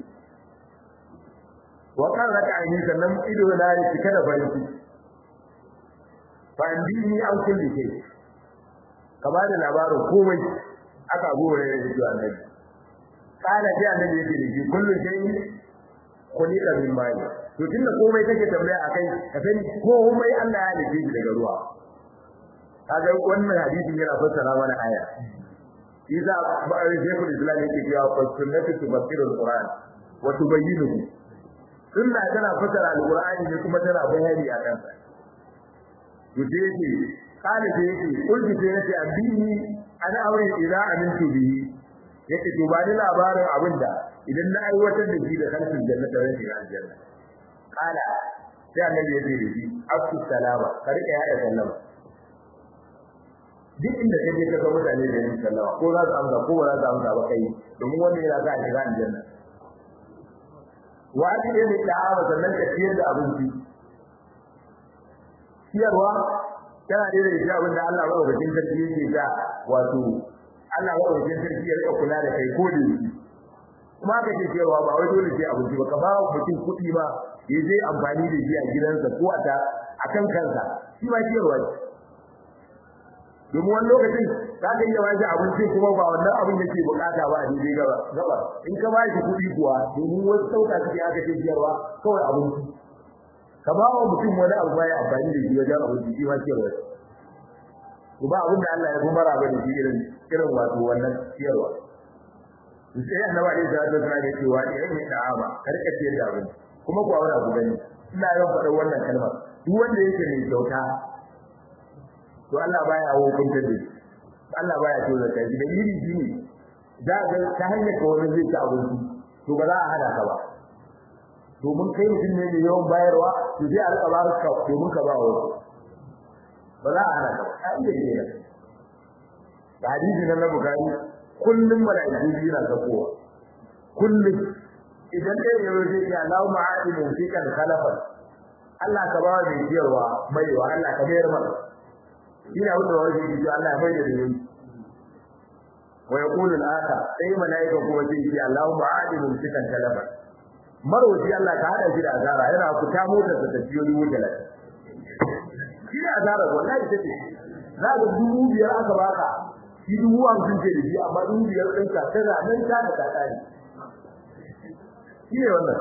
wa kan raka ni sannan ido na ya cika da farin ciki fa indini an kulli shay ka ba da labarin komai aka Abu Huraira ya ce annabi kana ji annabi yake da shi kullu shay'in khuliqa min ma'i to tunda komai kake tambaya akai ka sani komai Allah ya halice shi daga ruwa kaga wannan hadisin yana fassara mana aya iza ba'ari shaykhul islam yake cewa fa sunnatu tufsiru alquran wa tubayyinuhu sunna tana fassara alqur'ani ne kuma tana bayani a kansa to sai yake kana sai yake kulli sai yake abini ana aure idza amintu bihi yake to ba ni labarin abinda idan na aiwatar da shi da kalfin jannata zan shiga aljanna kala sai annabi ya ce da shi afsu salama ka rika yada sallama duk inda kaje ka ga mutane da yin sallama ko za su amsa ko ba za su amsa ba kai domin wannan yana za a shiga aljanna wa ake da da'awa sannan ka ciyar da abinci ciyarwa tana da shi abin da Allah madaukakin sarki yake da wato Allah madaukakin sarki ya rika kula da kai ko da shi kuma ka ce cewa ba wai dole sai abinci ba ka ba mutum kuɗi ba ya je amfani da shi a gidansa ko a ta akan kansa shi ba ciyarwa ce domin wani lokacin za ka iya bashi abinci kuma ba wannan abin yake bukata ba a daidai gaba gaba in ka ba shi kuɗi kuwa domin wasu sauka suke aka ce ciyarwa kawai abinci ka ba wa mutum wani abu ba ya amfani da shi wajen abinci shi ma ciyarwa ce ba abin da Allah ya fi mara ba da shi irin irin wato wannan ciyarwa sai annabi alaihi salatu wasallam ya ce wa idan ya da'ama karka ciyar da abinci kuma kuwa wani abu gani ina yawan faɗar wannan kalmar duk wanda yake mai kyauta to Allah baya hukunta da shi Allah baya so da kai da iri shi ne za ga ta hanyar ka wani zai ci abinci to ba za a hada ka ba domin kai mutum ne mai yawan bayarwa to sai a rika ba ka domin ka ba wa wasu ba za a hana ka ba iya ne da hadisi na na bukari kullum mala'iku biyu na sakowa kullum idan ɗaya ya zai ce Allahu ma'adimu fi kan khalafan Allah ka ba mai ciyarwa baiwa Allah ka mayar masa ina wuce wani shi ce Allah ya bayyana da yi wa yaqulu al-akhar sai malaika kuma sai ce Allahu ma'adimu fi kan khalafan marwaci Allah ka hada shi da azara yana fita motar da tafiyoyi wuce lafiya shi da azara wallahi take za ga dubu biyar aka baka shi dubu hamsin ce da shi amma dubu biyar ɗin ka tana nan ta da ta ƙare shi ne wannan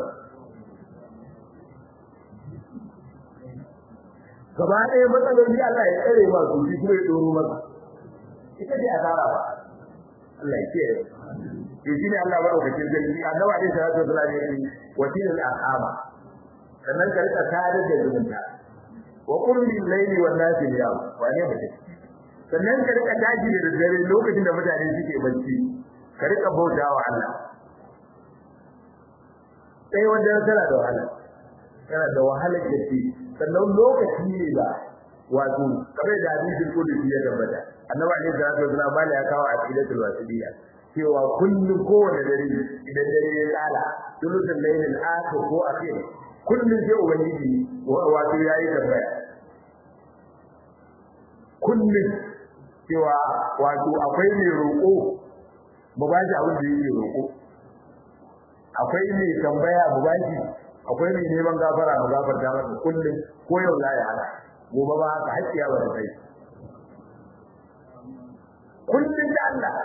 gaba ɗaya matsaloli Allah ya tsare ma su shi kuma ya ɗoro masa ita ce asara ba Allah ya kiyaye to shi ne Allah madaukakin sarki annabi alaihi salatu wasallam ya ce wasilul arhama sannan ka rika tare da zumunta wa qul lil layli wan nasi yawm wa ne mutum sannan ka rika tashi da dare lokacin da mutane suke bacci ka rika bautawa Allah sai wanda tana da wahala tana da wahalar gaske sannan lokaci ne ba wato kamar da hadisin kudusi ya tabbata annabi alaihi salatu wasallam bala ya kawo aqidatul wasiliya cewa kullum kowane dare idan dare ya tsala sulutul lailil akhir ko akhir kullum sai ubangiji wato yayi tambaya kullum cewa wato akwai mai roƙo mu ba shi abin da yake roƙo akwai mai tambaya mu ba shi akwai mai neman gafara mu gafarta masa kullum ko yau la ya hana gobe ba haka hakkiya ba da kai kullum da Allah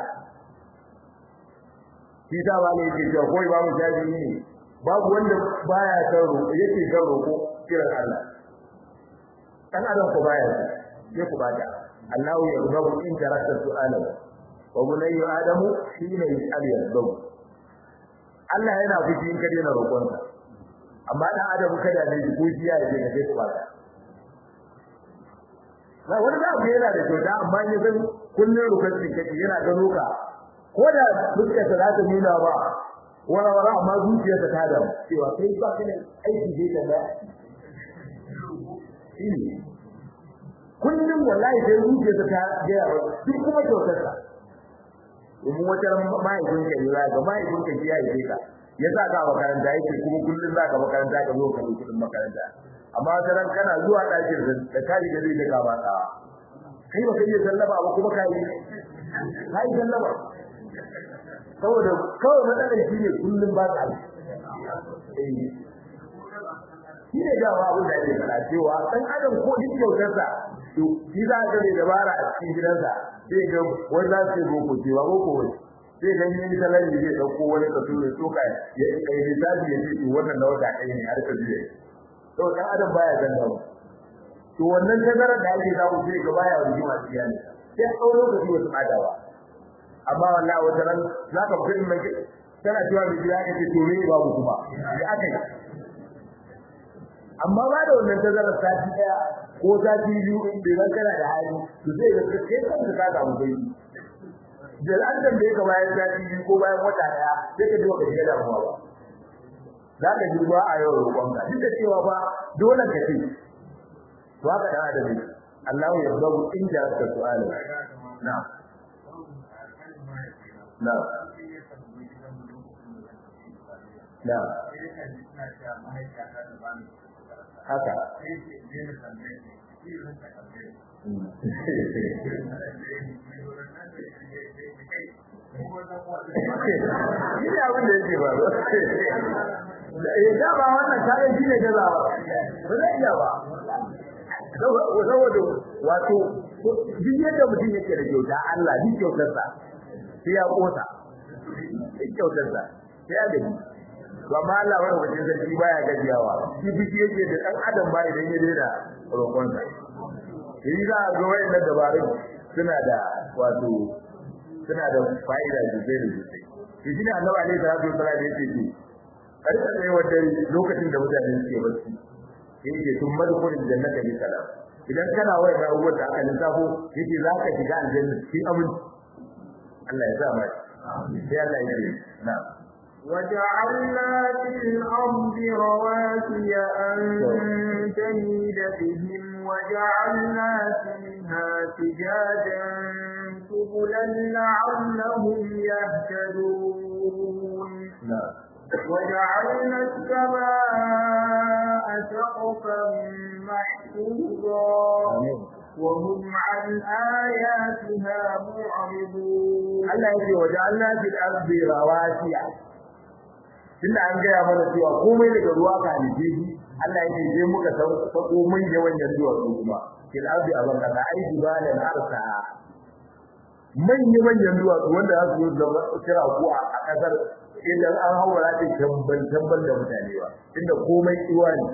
shi ta ba ne yake cewa ko imamu shafi ne babu wanda baya san roƙo yake san roƙo kiran Allah dan adam ko baya sai ku bada Allahu yarzabu in jarata su'alahu wa bunayyu adamu hina yas'al yarzabu Allah yana fushi in ka daina roƙonsa amma dan adam kada ne ko shi ya je ka sai ku bada na wani da abu yana da kyauta amma ya san kullun rukun kake yana gano ka ko da fuskar ta za ta nuna ba wala wala amma zuciyarsa ta da cewa kai ba ka da aiki zai ta da shine kullum wallahi sai zuciyarsa ta ga duk kuma kyautarsa domin wata mahaifin ka ne ga mahaifin ka ya yi ka ya sa ka makaranta yake kuma kullum za ka makaranta ka zo ka kudin makaranta amma wata ran kana zuwa ɗakin da ka riga zai daga ba tsawa kai ba kai ya sallama ba kuma ka yi ka yi sallama saboda kawai matsalar shi ne kullum ba ta shi ne dawa abin da ake faɗa cewa ɗan adam ko duk kyautarsa to shi za ka da dabara a cikin gidansa zai ga wani za su yi boko cewa boko wani zai ga yin salari zai ɗauko wani kaso da tsoka ya kai lissafi ya ce wannan na wata ɗaya ne har ka biye to ɗan adam baya zan dawo to wannan tazarar da ake samu sai ga baya rigima cikin ne sai a ɗau lokaci wasu ɓadawa amma wallahi wata ran za ka fi mai tana cewa mai gida ka ce to me babu kuma da aka yi amma ba da wannan tazarar sati daya ko sati biyu in bai zan kana da hali to zai ga kai kanka ka samu bai da al'adar da yake bayan sati biyu ko bayan wata daya sai ka duba ka shiga damuwa ba za ka ji ruwa a yau roƙonka duk da cewa ba dole ka ce to haka dan adam ne Allah ya zabu inda ka su'ala na'am Na. Na. Haka. Shi ne abin da yake ba. Ya ba wannan kayan shi ne gazawa. Ba zai iya ba. Saboda wato duk yadda mutum yake da kyauta Allah duk kyautarsa sai ya kosa sai kyautar sa sai ya gaji to amma Allah wani wajen sarki baya gajiyawa shi biki yake da dan adam ba idan ya daina roƙon sa shi za a ga wayannan dabarun suna da wato suna da fa'ida sosai da sosai shi shine annabi alaihi salatu wasallam yake ce karka tsaye wa dare lokacin da mutane suke bacci yake tun madkhulul jannati bi salam idan kana wayar abubuwan da aka lissafo yake za ka shiga aljanna cikin aminci Allah ya sa mai sai Allah ya ce na وجعلنا في الأرض رواسي أن تميد بهم وجعلنا فيها فجاجا سبلا لعلهم يهتدون نعم وجعلنا السماء سقفا محفوظا وهم عن آياتها معرضون Allah yake waje Allah fil ardi rawasiya tunda an gaya mana cewa komai daga ruwa ka halice shi Allah yake je muka sako mun yawan yanzuwa su kuma fil ardi aban kada ai jibalan arsa manya-manyan duwatsu wanda za su zo da kira ku a kasar idan an haura ta tambal tambal da mutane ba inda komai iwa ne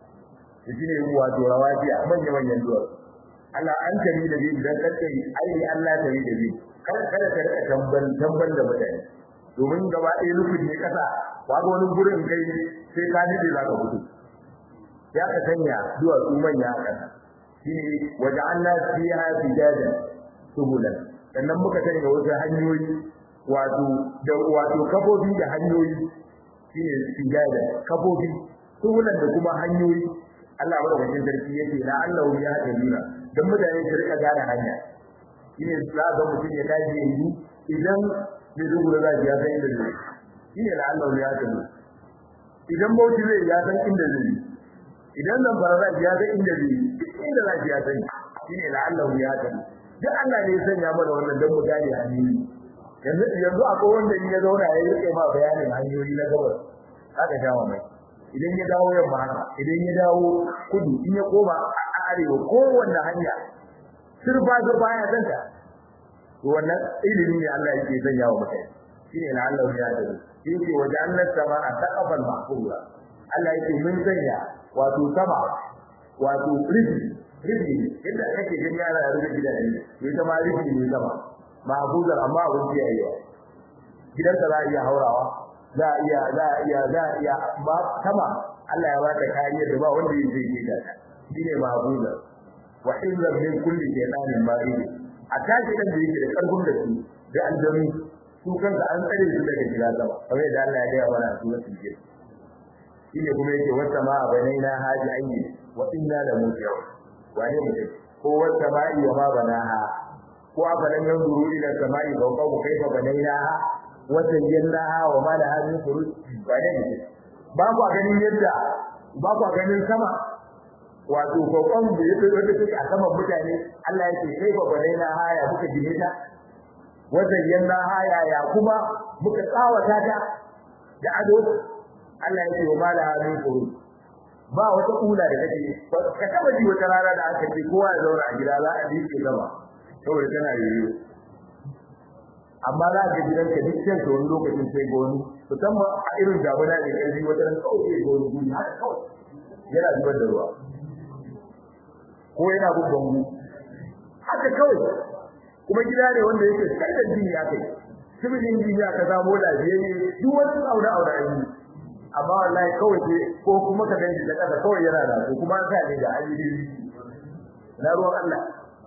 da shine wato rawati a manya-manyan duwatsu Allah an tari da bin dan kace ai Allah tari da bin kada kada ka rika tambal tambal da mutane domin gaba ɗaya rufin ne kasa babu wani gurin kai sai ka nide za ka fito ya ka sanya duwatsu manya a kasa shine waja'alna fiha fijajan subulan sannan muka sanya wasu hanyoyi wato da wato kafofi da hanyoyi shine sujada kafofi sunan da kuma hanyoyi Allah madaukakin sarki yake la Allah ya hadina dan mutane su rika gane hanya shine za ga mutum ya tashi yanzu idan bai dubura za ya san inda zai shine la Allah ya hadina idan bauchi zai ya san inda zai idan nan fara ya san inda zai inda za ya san shine la Allah ya hadina duk Allah ne ya sanya mana wannan dan mu gane hanyoyi yanzu yanzu akwai wanda in ya zauna ya rike ma bayanin hanyoyi na gabas haka jawo mai idan ya dawo yamma haka idan ya dawo kudu in ya koma arewa kowanne hanya sirfa sirfa ya santa to wannan ilimi ne Allah yake sanya wa mutane shine na Allah ya dace yake waje Allah sama a taqabal mahfura Allah yake mun sanya wato sama wato rufi rufi inda kake gani yara da rufi gidan ne ita ma rufi ne sama mahfuzar amma abin da yayi gidansa za a iya haurawa za a iya za a iya za a iya ba sama Allah ya ba ta kariyar da ba wanda zai yi ta shine mahfuzar wa hizran min kulli shaytanin marid a tashi dan da yake da karfin da su da aljami su kanka an tsare su daga shiga sama kamar da Allah ya ga mana su wasu ke shine kuma yake wata ma banaina haji ayyi wa inna la muti'un wane mutum ko wata ma'i wa ma banaha ko afalan yanzuru ila samai fawqa kayfa banaynaha wa zayyanaha wa ma laha min furuj wane ne ba ku ganin yadda ba ku ganin sama wato kokon da yake wanda take a saman mutane Allah yake kayfa banaynaha ya muka gine ta wa zayyanaha ya ya kuma muka tsawata ta da ado Allah yake wa ma laha min furuj ba wata kula da kake ka taba ji wata rana da aka ce kowa ya zauna a gida za a dike gaba saboda tana yiwu amma za ka gidan ka duk sai wani lokacin sai ga wani musamman a irin damuna da ƙarfi wata ran kawai sai ga wani guri haka kawai yana zubar da ruwa ko yana bin bangu haka kawai kuma gida ne wanda yake sai jini ya kai sibilin jini aka samu lafiyayye duk wani aure aure an yi amma wallahi kawai sai ko kuma ka danji da kasa kawai yana da ko kuma sai ne da ayyuka na ruwan Allah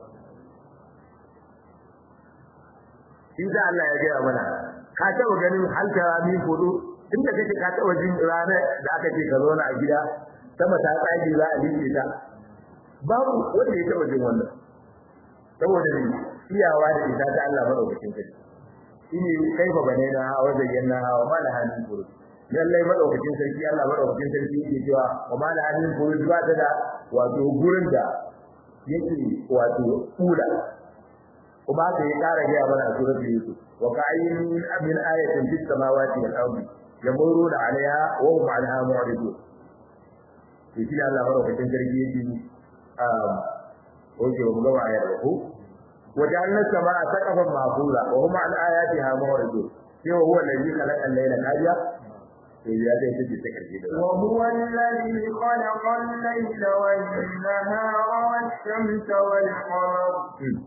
in da Allah ya gaya mana ka taba ganin halkara min fudu inda kake ka taba jin rana da aka ce ka zauna a gida sama ta tsage za a liƙe ta babu wanda ya taba jin wannan saboda ne iyawa da ita ta Allah madaukakin sarki shine kaifa bane na hawa zayyana hawa mala hanin fudu lallai madaukakin sarki Allah madaukakin sarki yake cewa wa mala hanin fudu ba ta da wato gurin da yake wato kula kuma da ya kara gaya mana a suratul yusuf wa ka'ayyin min ayatin fis samawati wal ardi yamuruna 'alayha wa hum 'anha mu'ridun shi da Allah barakatin sarki yake um oke mu gaba ayar ko wa ja'alna samaa saqafan mahfura wa hum 'an ayatiha mu'ridun sai huwa alladhi khalaqa al-layla nahara sai ya dai take ta karshe da wa huwa alladhi khalaqa al-layla wan-nahara wash-shamsa wal-qamara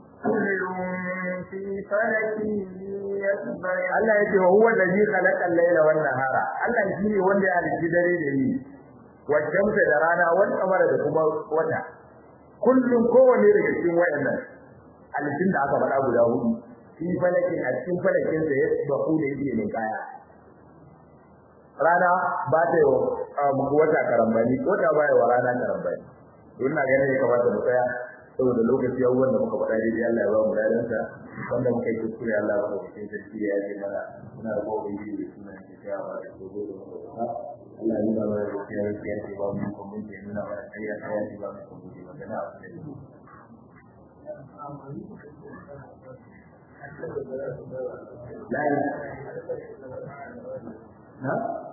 Allah yake wa huwa allazi khalaqa al-layla wan nahara Allah shine wanda ya halitta dare da yini wa shamsa da rana wal qamara da kuma wata kullum kowanne daga cikin wayannan halittun da aka faɗa guda hudu shi falakin a cikin falakin sa ya baku da yake ne kaya rana ba ta yi wata karambani wata ba yi wa rana karambani don na ganin ya kamata mu tsaya saboda lokaci ya wanda muka faɗa dai Allah ya ba mu ladansa wanda muka yi kuskure Allah ya ba mu cikin sarki ya yi mana muna da gobe yi da suna ke tsayawa da gobe da muka faɗa Allah ya ba mu da tsayar da ya ba mu kuma mun ke nuna mana kariya ta ya ba mu kuma gobe wanda na abu da yi Lai. Na?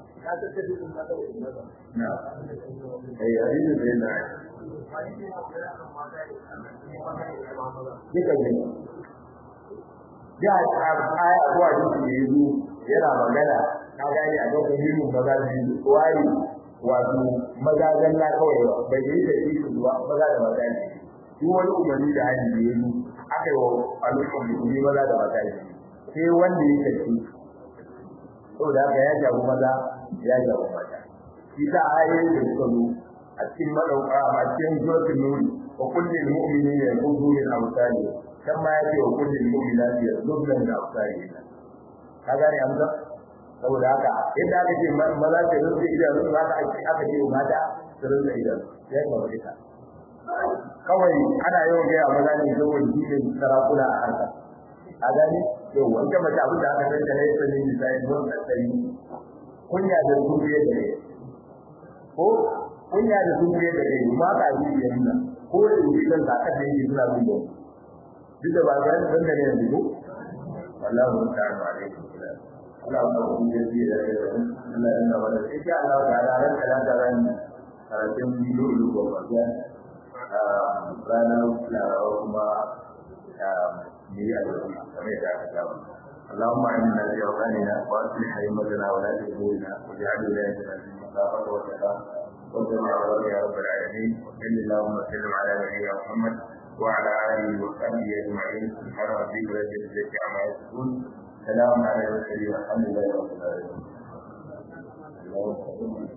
Na. Eh, hadisi sai na. Duka ne. ya aya ko hadisi da yazo yana magana ka gane a lokacin hirin maza biyu wai wato maza zalla kawai ba bai yi da shi zuwa maza da maza ne duk wani umarni da hali da yazo aka yi wa al'ummar musulmi maza da maza ne sai wanda ya tafi saboda haka ya jago maza ya jago mata shi ta ayoyin da suka zo a cikin madauka a cikin suratul nuri wa kullil mu'minina yaqudu min amsali kan ma yace wa kullil mu'minati yaqudun min amsali ka gane amsa saboda haka yadda aka ce maza ta rufe idanu haka ake aka ce mata su rufe idanu sai ka bari ta kawai ana yawan gaya maza ne saboda shi ne sarakuna a harka a gani yau wanda mace abin da aka san da ne sanin misali don tsari kunya da zuriya da ne ko kunya da zuriya da ne ma ka ji da nuna ko da yi kan ka kada yi suna bin da duk da ba ga san da ne yanzu ko wallahi ta'ala alaihi Allah ya ku ji da da Allah ya nawa da insha Allah ta'ala ran kala da ran karatun bidiyo da gobe ya ranar kuma ni a game da aka samu اللهم اعنا في اوطاننا واصلح ائمتنا ولاة امورنا واجعل ولايتنا في مخافك وتقاك واتبع رضاك يا رب العالمين وصل اللهم وسلم على نبينا محمد وعلى اله وصحبه اجمعين سبحان ربك رب العزه عما يصفون سلام على المرسلين والحمد لله رب العالمين